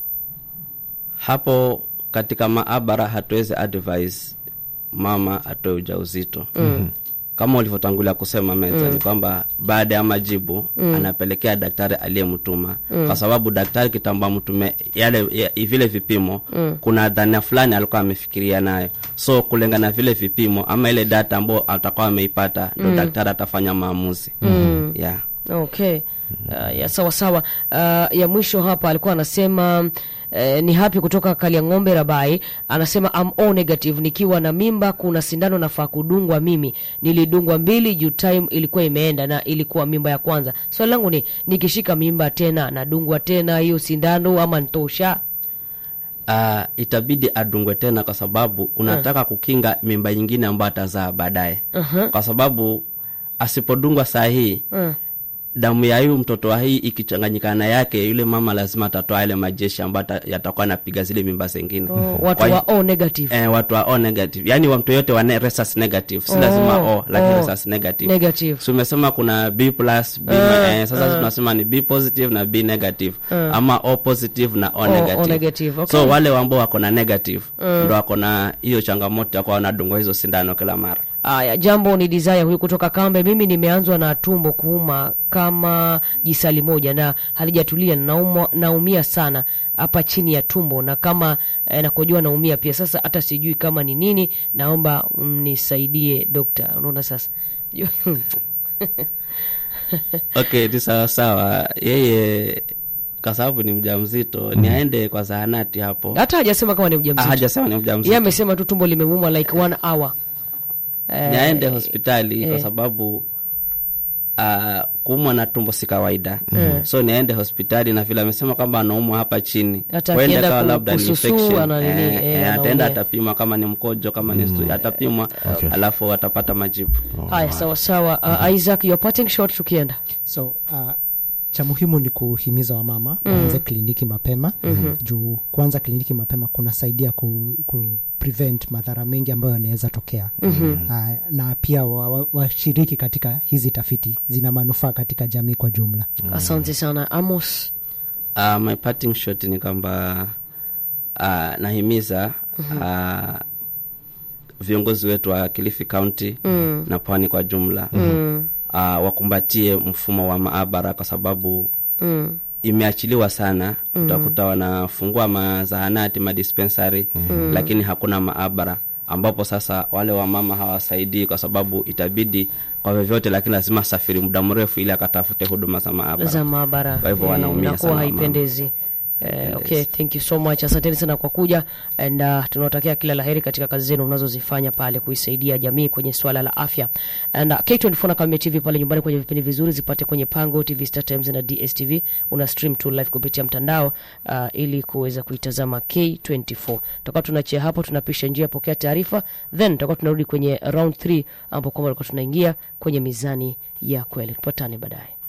[SPEAKER 3] hapo katika maabara hatuwezi advise mama atoe ujauzito mm. kama ulivyotangulia kusema meza mm. ni kwamba baada ya majibu mm. anapelekea daktari aliyemtuma mm. kwa sababu daktari kitamba mtume yale ya, vile vipimo mm. kuna dhania fulani alikuwa amefikiria nayo so kulingana na vile vipimo ama ile data ambayo atakuwa ameipata ndo daktari atafanya maamuzi mm. yeah.
[SPEAKER 2] okay uh, ya sawa sawa uh, ya mwisho hapa alikuwa anasema uh, ni hapi kutoka kaliang'ombe rabai anasema am o negative nikiwa na mimba kuna sindano nafaa kudungwa mimi nilidungwa mbili juu time ilikuwa imeenda na ilikuwa mimba ya kwanza swali langu ni nikishika mimba tena nadungwa tena hiyo sindano ama ntosha
[SPEAKER 3] uh, itabidi adungwe tena kwa sababu unataka kukinga mimba nyingine ambayo atazaa baadaye uh-huh. kwa sababu asipodungwa saa hii
[SPEAKER 2] uh.
[SPEAKER 3] damu ya huyu mtoto wa hii ikichanganyikana na yake yule mama lazima atatoa yale majeshi ambayo ata- yatakuwa anapiga zile mimba zingine
[SPEAKER 2] oh, watu
[SPEAKER 3] Kwa hi-
[SPEAKER 2] wa o negative
[SPEAKER 3] eh, watu wa o negative yaani wa mtu yote wa ne- rhesus negative si
[SPEAKER 2] Oh,
[SPEAKER 3] lazima o lakini
[SPEAKER 2] oh,
[SPEAKER 3] rhesus negative
[SPEAKER 2] negative.
[SPEAKER 3] so umesema kuna b plus b
[SPEAKER 2] Ah,
[SPEAKER 3] eh, sasa
[SPEAKER 2] ah.
[SPEAKER 3] tunasema ni b positive na b negative ama o positive na o,
[SPEAKER 2] O-
[SPEAKER 3] negative.
[SPEAKER 2] O negative, okay.
[SPEAKER 3] so wale ambao wako na negative ndo wako na hiyo changamoto ya kuwa wanadungwa hizo sindano kila mara
[SPEAKER 2] Aya, jambo ni desire huyu kutoka Kambe. Mimi nimeanzwa na tumbo kuuma kama jisali moja na halijatulia, naumwa, naumia sana hapa chini ya tumbo na kama eh, nakojua naumia pia. Sasa hata sijui kama ni nini, naomba mnisaidie dokta. Unaona sasa
[SPEAKER 3] okay ni sawa sawa yeye kwa sababu ni mja mzito ni aende kwa zahanati hapo
[SPEAKER 2] hata hajasema kama ni
[SPEAKER 3] Ah,
[SPEAKER 2] mjamzito,
[SPEAKER 3] hajasema ni mja
[SPEAKER 2] yeye
[SPEAKER 3] mzito
[SPEAKER 2] amesema tu tumbo limemuuma like one hour.
[SPEAKER 3] ni aende hospitali kwa
[SPEAKER 2] eh.
[SPEAKER 3] sababu uh, kuumwa na tumbo si kawaida so ni aende hospitali na vile amesema kwamba anaumwa hapa chini
[SPEAKER 2] Hata
[SPEAKER 3] Huenda
[SPEAKER 2] akienda
[SPEAKER 3] kawa
[SPEAKER 2] ku-
[SPEAKER 3] labda ni
[SPEAKER 2] kususu,
[SPEAKER 3] infection.
[SPEAKER 2] ana nini,
[SPEAKER 3] Eh,
[SPEAKER 2] eh,
[SPEAKER 3] eh,
[SPEAKER 2] anaumia.
[SPEAKER 3] ataenda atapima kama ni mkojo kama ni stu- atapimwa
[SPEAKER 1] Okay.
[SPEAKER 3] alafu atapata majibu
[SPEAKER 2] Haya, sawa sawa. Uh, Isaac, your parting shot tukienda
[SPEAKER 4] so uh, cha muhimu ni kuhimiza wamama waanze kliniki mapema juu kuanza kliniki mapema kunasaidia ku, ku prevent madhara mengi ambayo yanaweza tokea uh, na pia washiriki wa, washiriki katika hizi tafiti zina manufaa katika jamii kwa jumla
[SPEAKER 2] asante sana Amos.
[SPEAKER 3] uh, my parting shot ni kwamba uh, nahimiza uh, viongozi wetu wa Kilifi County mm. na pwani kwa jumla mm. uh, wakumbatie mfumo wa maabara kwa sababu mm. imeachiliwa sana mm. utakuta wanafungua mazahanati madispensary mm. lakini hakuna maabara ambapo sasa wale wamama hawasaidii kwa sababu itabidi kwa vyovyote lakini lazima asafiri muda mrefu ili akatafute huduma za maabara
[SPEAKER 2] za maabara
[SPEAKER 3] Kwa hivyo
[SPEAKER 2] Eh,
[SPEAKER 3] wanaumia
[SPEAKER 2] inakuwa
[SPEAKER 3] sana wamama.
[SPEAKER 2] haipendezi Eh, okay thank you so much asanteni sana kwa kuja and uh, tunawatakia kila laheri katika kazi zenu mnazozifanya pale kuisaidia jamii kwenye swala la afya and uh, K24 na Kameme TV pale nyumbani kwenye vipindi vizuri zipate kwenye Pango TV Star Times na DSTV una stream tu live kupitia mtandao uh, ili kuweza kuitazama K24 tutakuwa tunachia hapo tunapisha njia pokea taarifa then tutakuwa tunarudi kwenye round 3 ambapo kwamba tulikuwa tunaingia kwenye mizani ya kweli tupatane baadaye